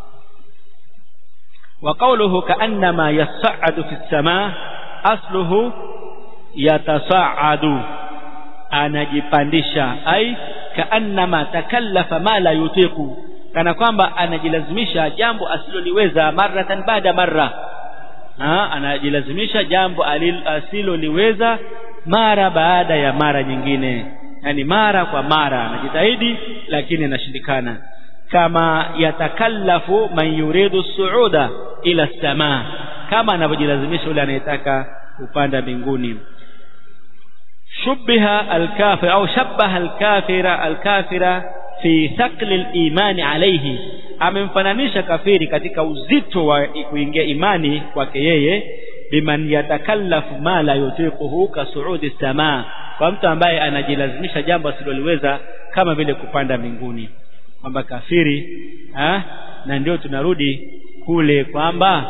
wa qawluhu kaannama yas'adu fi as-samaa asluhu yatasa'adu anajipandisha ai kaannama takallafa ma la yutiqu kana kwamba anajilazimisha jambo asiloliweza maratan baada marra ha anajilazimisha jambo asiloliweza mara baada ya mara nyingine yani mara kwa mara anajitahidi lakini anashindikana kama yatakallafu man yuridu suuda ila samaa kama anavyojilazimisha yule anayetaka kupanda mbinguni shubbiha alkafir au shabbaha alkafira alkafira fi thaqli al-imani alayhi amemfananisha kafiri katika uzito wa kuingia imani kwake yeye biman yatakallafu ma la yutiquhu ka suudi samaa kwa mtu ambaye anajilazimisha jambo asiloliweza kama vile kupanda mbinguni kwamba kafiri ha? na ndio tunarudi kule kwamba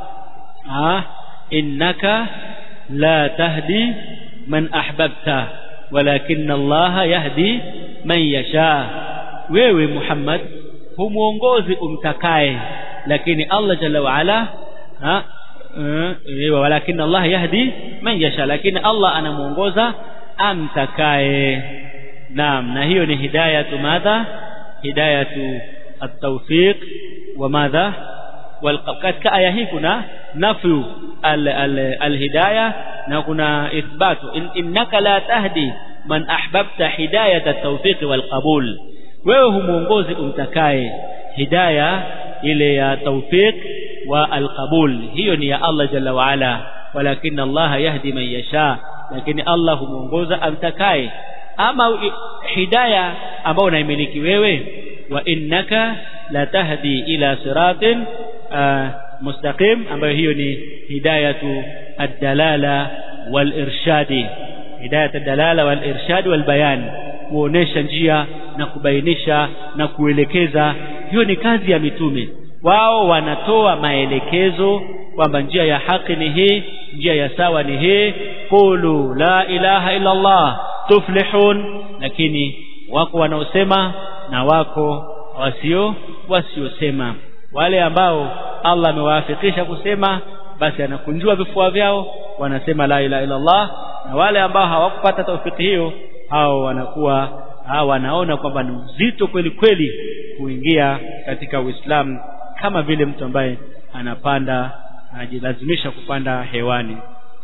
innaka la tahdi man ahbabta walakin Allah yahdi man yasha wewe Muhammad humuongozi umtakaye lakini Allah jalla wa ala ha walakin Allah yahdi man yasha lakini Allah anamuongoza amtakaye naam na hiyo ni hidayatu madha hidayatu at-tawfiq wa madha katika aya hii kuna nafyu al-hidayah na kuna ithbatu innaka la tahdi man ahbabta hidayata at-tawfiq wal-qabul wewe humuongozi umtakaye hidaya ile ya tawfiq wa al-qabul hiyo ni ya Allah jalla wa ala walakin Allah yahdi man yasha lakini Allah humuongoza amtakaye ama hidaya ambayo unaimiliki wewe wa innaka la tahdi ila siratin mustaqim ambayo hiyo ni hidayatu ad-dalala wal-irshadi hidayatu ad-dalala wal-irshad wal-bayan kuonesha njia na kubainisha na kuelekeza hiyo ni kazi ya mitume wao wanatoa maelekezo kwamba njia ya haki ni hii njia ya sawa ni hii qulu la ilaha illa Allah tuflihun lakini wako wanaosema na wako wasio wasiosema wale ambao Allah amewaafikisha kusema basi anakunjua vifua vyao wanasema la ilaha illa Allah na wale ambao hawakupata taufiki hiyo hao wanakuwa hao wanaona kwamba ni uzito kweli kweli kuingia katika Uislamu kama vile mtu ambaye anapanda anajilazimisha kupanda hewani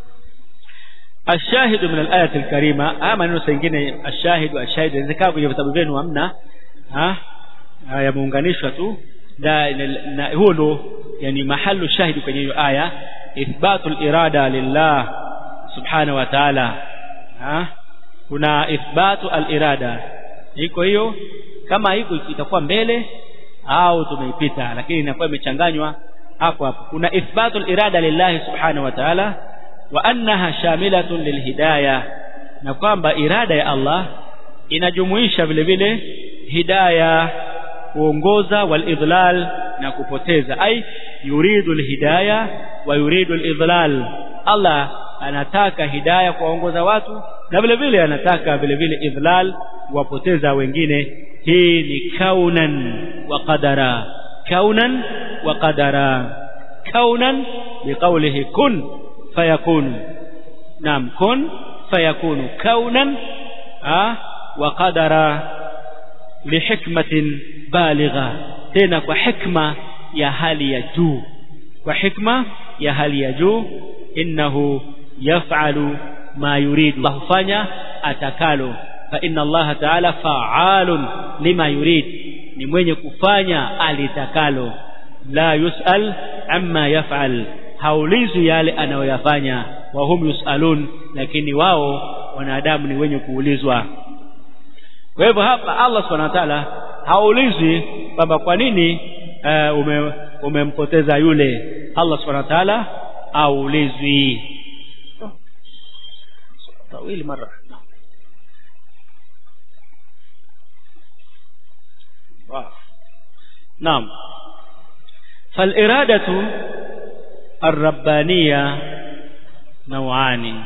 ashahidu min al-ayati al-karima haya maneno mengine ashahidu ashahid inawezekana kwenye vitabu vyenu hamna ha yameunganishwa tu na, na huo ndo yani mahalu shahidi kwenye hiyo aya ithbatul irada lillah subhanahu wa ta'ala ha kuna ithbatu al-irada iko hiyo kama iko itakuwa mbele au tumeipita lakini inakuwa imechanganywa hapo hapo kuna ithbatul irada lillahi subhanahu wa ta'ala wa annaha shamilatun lilhidayah na kwamba irada ya Allah inajumuisha vile vile hidayah kuongoza walidlal na kupoteza ai yuridu alhidayah wa yuridu alidlal Allah anataka hidayah kuwaongoza watu na vile vile anataka vile vile idlal kuwapoteza wengine hii ni kaunan wa qadara kaunan wa qadara kaunan biqawlihi kun fayakunu naam kun fayakunu kaunan wa qadara lihikmatin baligha tena kwa hikma ya hali ya juu kwa hikma ya hali ya juu innahu yaf'alu ma yuridu hufanya atakalo fa inna Allah ta'ala fa'alun lima yurid ni mwenye kufanya alitakalo la yus'al amma yaf'al haulizu yale anayoyafanya wa hum yus'alun lakini wao wanadamu ni wenye kuulizwa kwa hivyo hapa Allah subhanahu wa ta'ala haulizi kwamba kwa nini uh, ume, umempoteza yule Allah subhanahu wa ta'ala haulizwi طويل مرة نعم نعم فالإرادة الربانية نوعان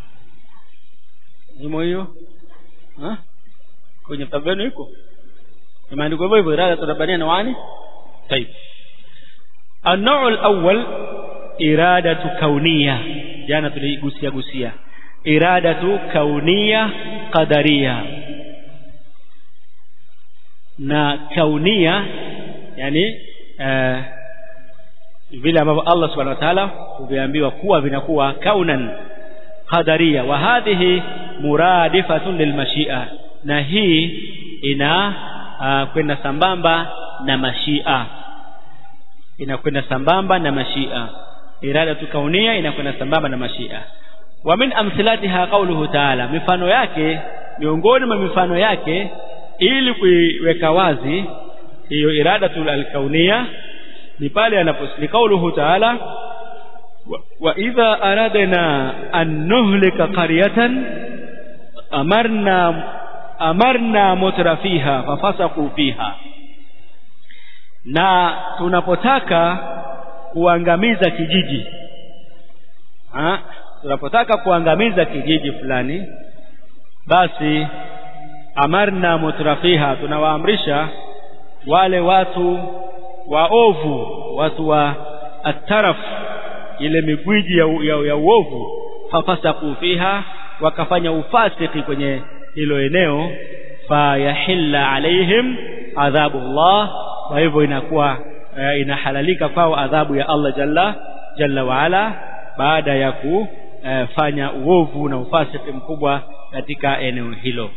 imo hiyo kwenye vitabu vyenu iko imeandikwa hivyo hivyo irada rabbania nawani طيب النوع الأول إرادة كونية jana tuligusia gusia iradatu kaunia qadaria na kaunia yani uh, vile ambavyo Allah subhanahu wa ta'ala huviambiwa kuwa vinakuwa kaunan qadaria wa hadhihi muradifatun lilmashia na hii ina uh, kwenda sambamba na mashia inakwenda sambamba na mashia iradatu kaunia inakwenda sambamba na mashia wa min amthilatiha qawluhu ta'ala mifano yake miongoni mwa mifano yake ili kuiweka wazi hiyo iradatu alkaunia ni pale anaposli qawluhu ta'ala wa idha aradna an nuhlika qaryatan amarna amarna mutrafiha fafasaqu fiha na tunapotaka kuangamiza kijiji ha? tunapotaka kuangamiza kijiji fulani basi amarna mutrafiha tunawaamrisha wale watu waovu watu wa ataraf ile migwiji ya, ya, ya uovu fafasaku fiha wakafanya ufasiki kwenye hilo eneo fayahilla alaihim adhabu Allah kwa hivyo inakuwa uh, inahalalika kwao adhabu ya Allah jalla jalla waala baada ya kufanya uh, uovu na ufasiki mkubwa katika eneo hilo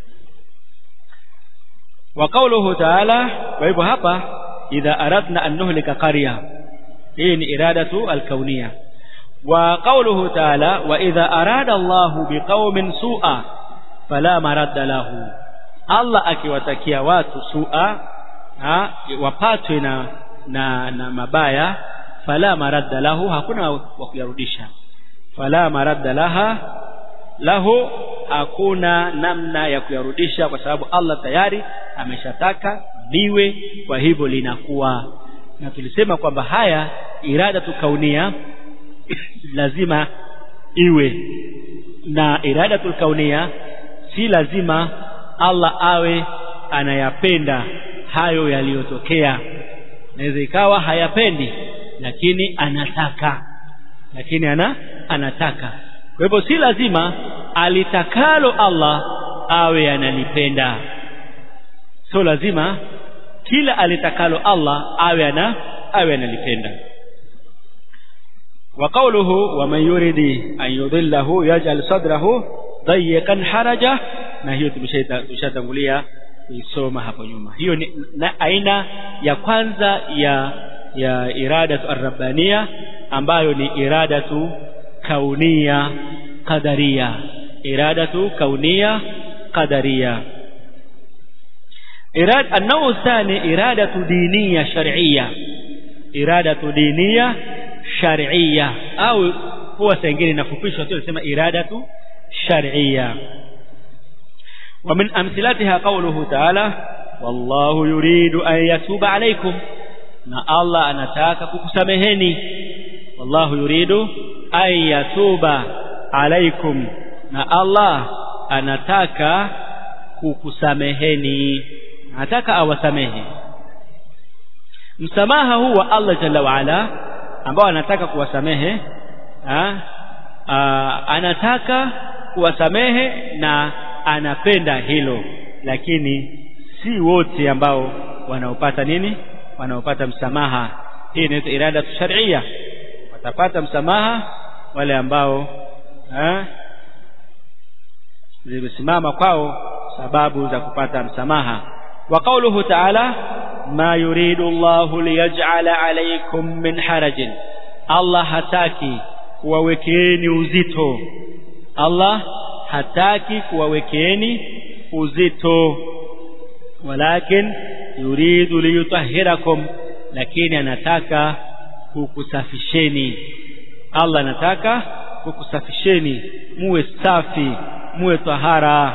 wa qawluhu ta'ala kwa hivyo hapa idha aradna an nuhlika qarya hii ni iradatu alkauniyya wa qawluhu ta'ala wa idha arada Allahu biqaumin su'a fala maradda lahu Allah akiwatakia watu su'a ha, wapatwe na, na na mabaya fala maradda lahu hakuna wa kuyarudisha fala maradda laha lahu hakuna namna ya kuyarudisha kwa sababu Allah tayari ameshataka liwe kwa hivyo linakuwa na tulisema kwamba haya irada tukaunia lazima iwe na irada tulkaunia si lazima Allah awe anayapenda hayo yaliyotokea naweza ikawa hayapendi lakini anataka lakini ana anataka kwa hivyo si lazima alitakalo Allah awe analipenda sio lazima kila alitakalo Allah awe ana awe analipenda wa qawluhu wa man yuridi an yudhillahu yaj'al sadrahu dayyqan haraja na hiyo tumeshatangulia kuisoma hapo nyuma hiyo ni na aina ya kwanza ya ya iradatu arrabbania ambayo ni iradatu kaunia qadaria iradatu kaunia qadaria irad النوع الثاني إرادة دينية شرعية إرادة دينية شرعية أو هو سنجيني نفupishwa tu nasema إرادة شرعية ومن أمثلتها قوله تعالى والله يريد أن يتوب عليكم na Allah anataka kukusameheni wallahu yuridu an yatuba alaikum na Allah anataka kukusameheni anataka awasamehe msamaha huu wa Allah jalla waala ambao anataka kuwasamehe ha? Aa, anataka kuwasamehe na anapenda hilo lakini si wote ambao wanaopata nini wanaopata msamaha hii inaitwa irada sharia watapata msamaha wale ambao zimesimama kwao sababu za kupata msamaha wa qawluhu ta'ala ma yuridu Allahu liyaj'ala alaykum min harajin Allah hataki kuwawekeeni uzito Allah hataki kuwawekeeni uzito walakin yuridu liyutahhirakum lakini anataka kukusafisheni Allah anataka kukusafisheni muwe safi muwe tahara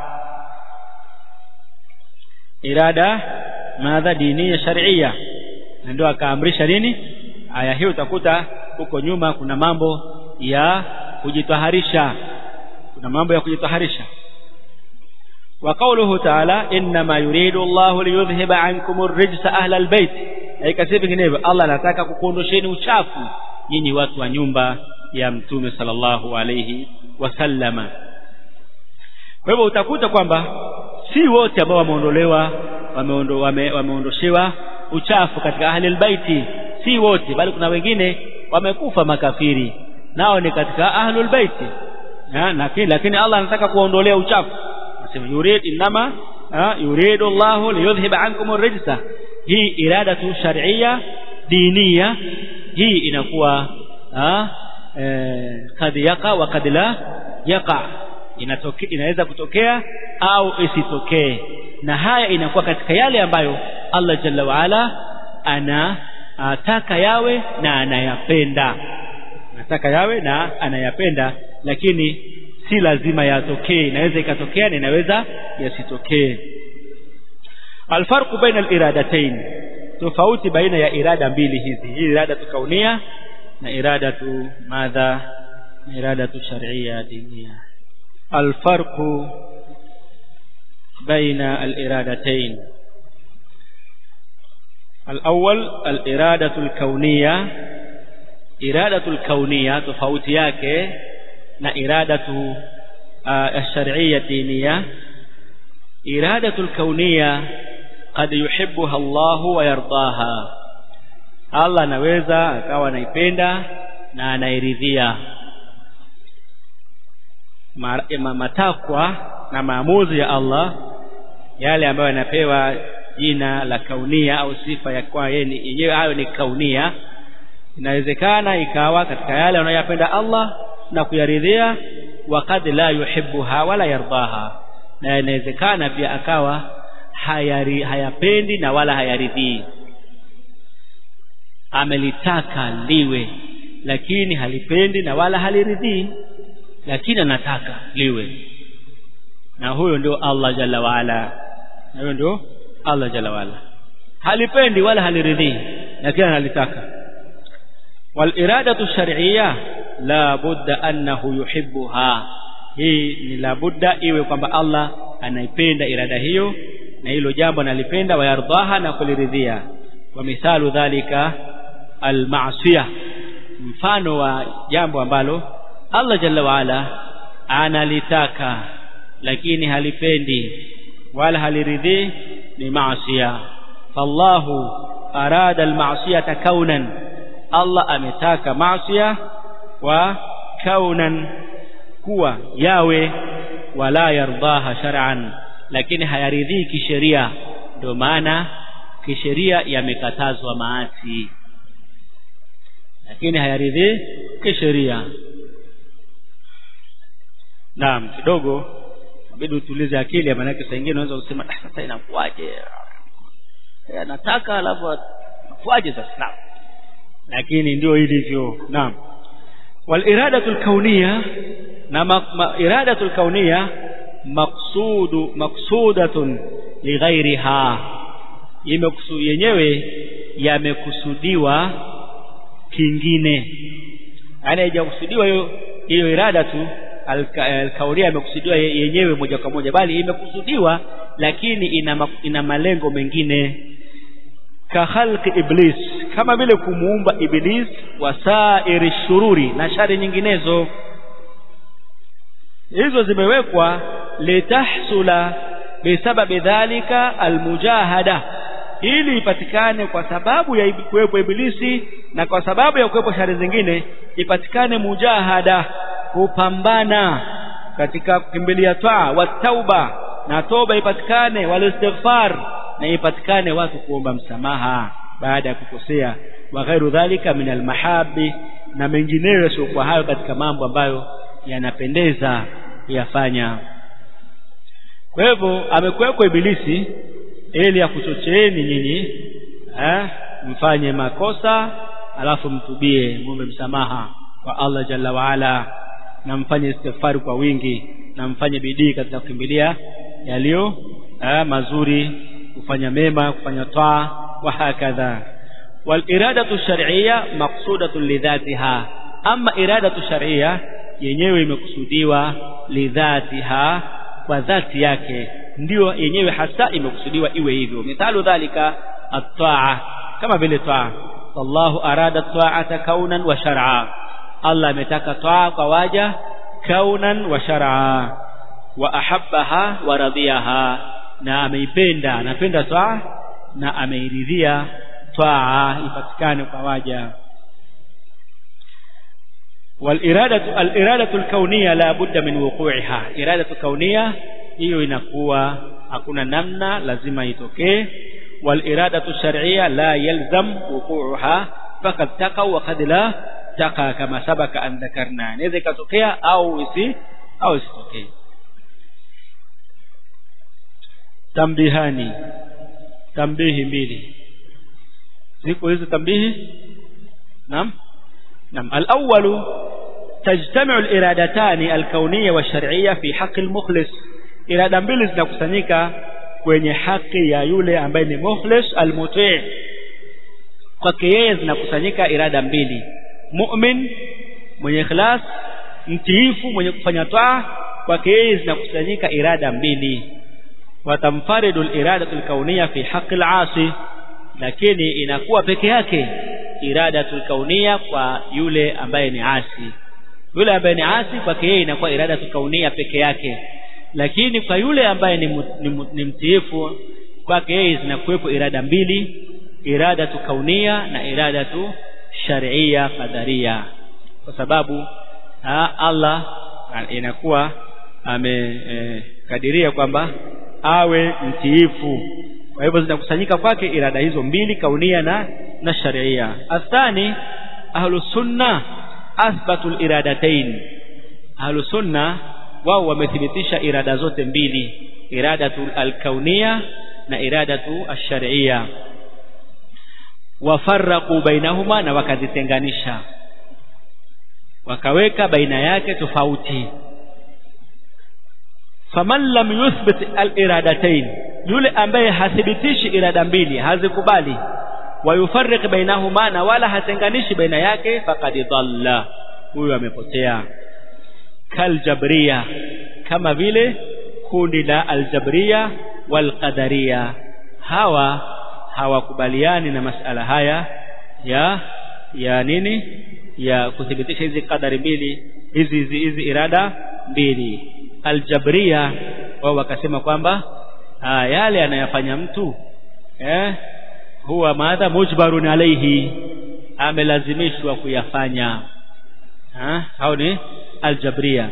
irada madha diniya sharia na ndio akaamrisha nini aya hiyo utakuta huko nyuma kuna mambo ya kujitaharisha kuna mambo ya kujitaharisha wa qawluhu ta'ala inma yuridu Allahu liyudhhiba ankum ar-rijsa ahla al-bayt ikasema vinginevyo Allah anataka kukuondosheni uchafu nyinyi watu wa nyumba ya mtume sallallahu alayhi wasallama kwa hivyo utakuta kwamba si wote ambao wameondolewa wameondo, wame, wameondoshewa uchafu katika ahli albaiti si wote bali kuna wengine wamekufa makafiri nao ni katika ahlul baiti lakini lakini Allah anataka kuondolea uchafu anasema yurid inama yuridu Allahu liyudhhiba ankum ar-rijsa hii irada tu shar'iyya diniya hii inakuwa kad yaqa wa kad la yaqa inatoke inaweza kutokea au isitokee na haya inakuwa katika yale ambayo Allah jalla waala anataka yawe na anayapenda anataka yawe na anayapenda lakini si lazima yatokee inaweza ikatokea na inaweza yasitokee alfarqu baina aliradatayn tofauti baina ya irada mbili hizi hii irada kaunia na irada tu madha na irada tu shar'iyya diniya alfarqu بين الإرادتين الأول الإرادة الكونية إرادة الكونية تفوت yake na إرادة الشرعية الدينية إرادة الكونية قد يحبها الله ويرضاها Allah anaweza akawa anaipenda na anairidhia matakwa na maamuzi ya Allah yale ambayo yanapewa jina la kaunia au sifa ya kwa yeye yenyewe hayo ni kaunia inawezekana ikawa katika yale anayoyapenda Allah na kuyaridhia wakad la yuhibbuha wala yardaha na inawezekana pia akawa hayari, hayapendi na wala hayaridhii amelitaka liwe lakini halipendi na wala haliridhii lakini anataka liwe na huyo ndio Allah jalla waala na huyo ndio Allah jalla waala halipendi wala haliridhii lakini analitaka wal iradatu shar'iyya la budda annahu yuhibbuha hii ni la budda iwe kwamba Allah anaipenda irada hiyo na hilo jambo analipenda wayardaha na kuliridhia wa mithalu dhalika almasiyah mfano wa jambo ambalo Allah jalla waala analitaka lakini halipendi wala haliridhii ni maasiya fallahu arada almasiyata kaunan Allah ametaka maasiya wa kaunan kuwa yawe wala yardaha shar'an lakini hayaridhii kisheria ndio maana kisheria yamekatazwa maasi lakini hayaridhii kisheria naam kidogo inabidi utulize akili maana yake saa nyingine unaweza kusema sasa inakuaje anataka alafu inakuaje sasa naam lakini ndio ilivyo naam wal iradatul kauniyya na iradatul kauniyya maqsudu maqsudatun lighairiha imekusu yenyewe yamekusudiwa kingine yaani haijakusudiwa hiyo hiyo irada tu alkaulia imekusudiwa yenyewe moja kwa moja bali imekusudiwa lakini ina, ina malengo mengine ka khalqi iblis kama vile kumuumba iblis wasairi shururi na shari nyinginezo hizo zimewekwa litahsula bisababi dhalika almujahada ili ipatikane kwa sababu ya kuwepo ibilisi na kwa sababu ya kuwepo shari zingine ipatikane mujahada kupambana katika kukimbilia taa wa tauba na toba ipatikane wal istighfar na ipatikane watu kuomba msamaha baada ya kukosea wa ghairu dhalika min almahabi na mengineyo sio kwa hayo katika mambo ambayo yanapendeza kuyafanya kwa hivyo amekuwekwa ibilisi ili akuchocheeni nyinyi eh mfanye makosa alafu mtubie muombe msamaha kwa Allah jalla waala na mfanye istighfari kwa wingi na mfanye bidii katika kukimbilia yaliyo mazuri kufanya mema kufanya taa wa hakadha wal iradatu shar'iyya maqsudatun lidhatiha ama iradatu shar'iyya yenyewe imekusudiwa lidhatiha kwa dhati yake ndio yenyewe hasa imekusudiwa iwe hivyo mithalu dhalika at-ta'a kama vile taa wallahu arada ta'ata kaunan wa shar'a Allah ametaka taa kwa waja kaunan wa shar'a wa ahabbaha wa radiyaha na ameipenda anapenda taa na ameiridhia taa ipatikane kwa waja والإرادة الإرادة الكونية لا بد من وقوعها إرادة كونية hiyo inakuwa hakuna namna lazima itokee والإرادة الشرعية لا يلزم وقوعها فقد تقع وقد لا تقع كما سبق أن ذكرنا inaweza ikatokea au isi au isitokee tambihani tambihi mbili ziko hizo tambihi naam naam al-awwal تجتمع الإرادتان الكونية والشرعية في حق المخلص irada mbili zinakusanyika kwenye haki ya yule ambaye ni mukhlis almuti kwake yeye zinakusanyika irada mbili mu'min mwenye ikhlas mtiifu mwenye kufanya taa kwake yeye zinakusanyika irada mbili watamfaridu al-iradatu al-kauniyya fi haqqi al-asi lakini inakuwa peke yake iradatu al-kauniyya kwa yule ambaye ni asi yule ambaye ni asi kwake yeye inakuwa iradatu kaunia peke yake lakini kwa yule ambaye ni, ni, ni mtiifu kwake yeye zinakuwepo irada mbili irada tu kaunia na irada tu sharia qadaria kwa sababu ha, Allah inakuwa amekadiria e, kwamba awe mtiifu kwa hivyo zinakusanyika kwake irada hizo mbili kaunia na na sharia athani ahlus sunna athbatu al-iradatain ahlus sunna wao wamethibitisha irada zote mbili iradatu al-kaunia na iradatu ash-shar'iyya wafarraqu bainahuma na wakazitenganisha wakaweka baina yake tofauti faman lam yuthbit al-iradatain yule ambaye hathibitishi irada mbili hazikubali wayufarriq bainahuma na wala hatenganishi baina yake faqad dhalla huyo amepotea kaljabriya kama vile kundi la aljabriya walqadariya hawa hawakubaliani na masala haya ya ya nini ya kuthibitisha hizi kadari mbili hizi hizi hizi irada mbili aljabriya wao wakasema kwamba yale anayafanya mtu eh huwa madha mujbarun alayhi amelazimishwa kuyafanya ha hao ni aljabriya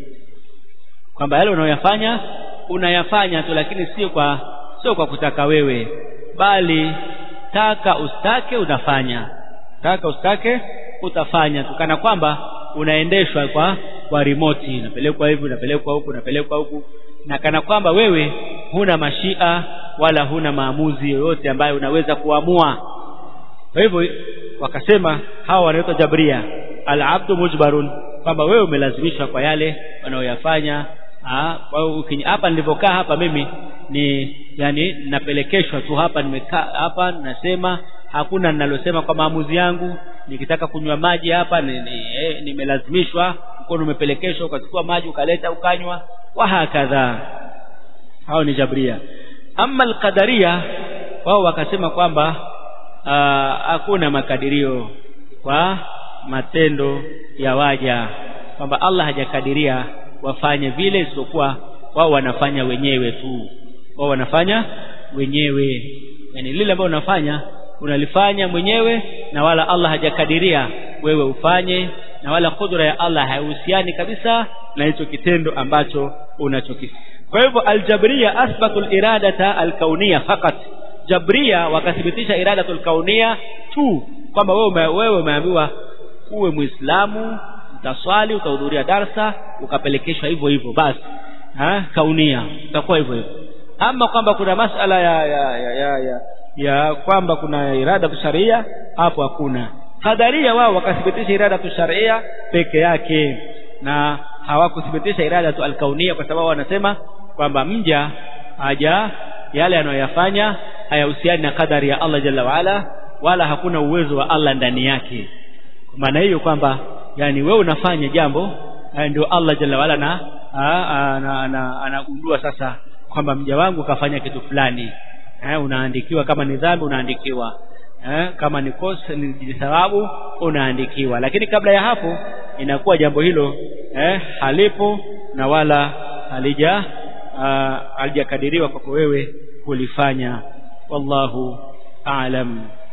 kwamba yale unayoyafanya unayafanya tu lakini sio kwa sio kwa kutaka wewe bali taka ustake unafanya taka ustake utafanya tukana kwamba unaendeshwa kwa kwa remote unapelekwa hivi unapelekwa huku unapelekwa huku na kana kwamba wewe huna mashia wala huna maamuzi yoyote ambayo unaweza kuamua kwa hivyo wakasema hawa wanaitwa jabria al-abdu mujbarun kwamba wewe umelazimishwa kwa yale wanaoyafanya kwa hiyo hapa nilipokaa hapa mimi ni yani napelekeshwa tu hapa nimekaa hapa nasema hakuna ninalosema kwa maamuzi yangu nikitaka kunywa maji hapa nimelazimishwa ni, ni mkono umepelekeshwa ukachukua maji ukaleta ukanywa wa hakadha hao ni jabria ama alqadaria wao wakasema kwamba hakuna makadirio kwa matendo ya waja kwamba Allah hajakadiria wafanye vile isipokuwa wao wanafanya wenyewe tu wao wanafanya wenyewe yani lile ambalo unafanya unalifanya mwenyewe na wala Allah hajakadiria wewe ufanye na wala kudra ya Allah haihusiani kabisa na hicho kitendo ambacho unachokifanya kwa hivyo aljabriya athbatu aliradata alkauniyya fakat jabria wakathibitisha iradatu alkauniyya tu kwamba wewe wewe umeambiwa uwe muislamu utaswali utahudhuria darsa ukapelekeshwa hivyo hivyo basi ha kaunia utakuwa hivyo hivyo ama kwamba kuna masala ya ya ya, ya, ya, ya kwamba kuna irada sharia hapo hakuna qadaria wao wakathibitisha irada sharia peke yake na hawakuthibitisha iradatu alkaunia kwa sababu wanasema kwamba mja haja yale anayoyafanya hayahusiani na kadari ya Allah jalla waala wala hakuna uwezo wa Allah ndani yake kwa maana hiyo kwamba yani wewe unafanya jambo ndio Allah jalla waala na anagundua sasa kwamba mja wangu kafanya kitu fulani eh, unaandikiwa kama ni dhambi unaandikiwa eh, kama ni kosa ni thawabu unaandikiwa lakini kabla ya hapo inakuwa jambo hilo eh, halipo na wala halija halijakadiriwa kwako wewe kulifanya wallahu a'lam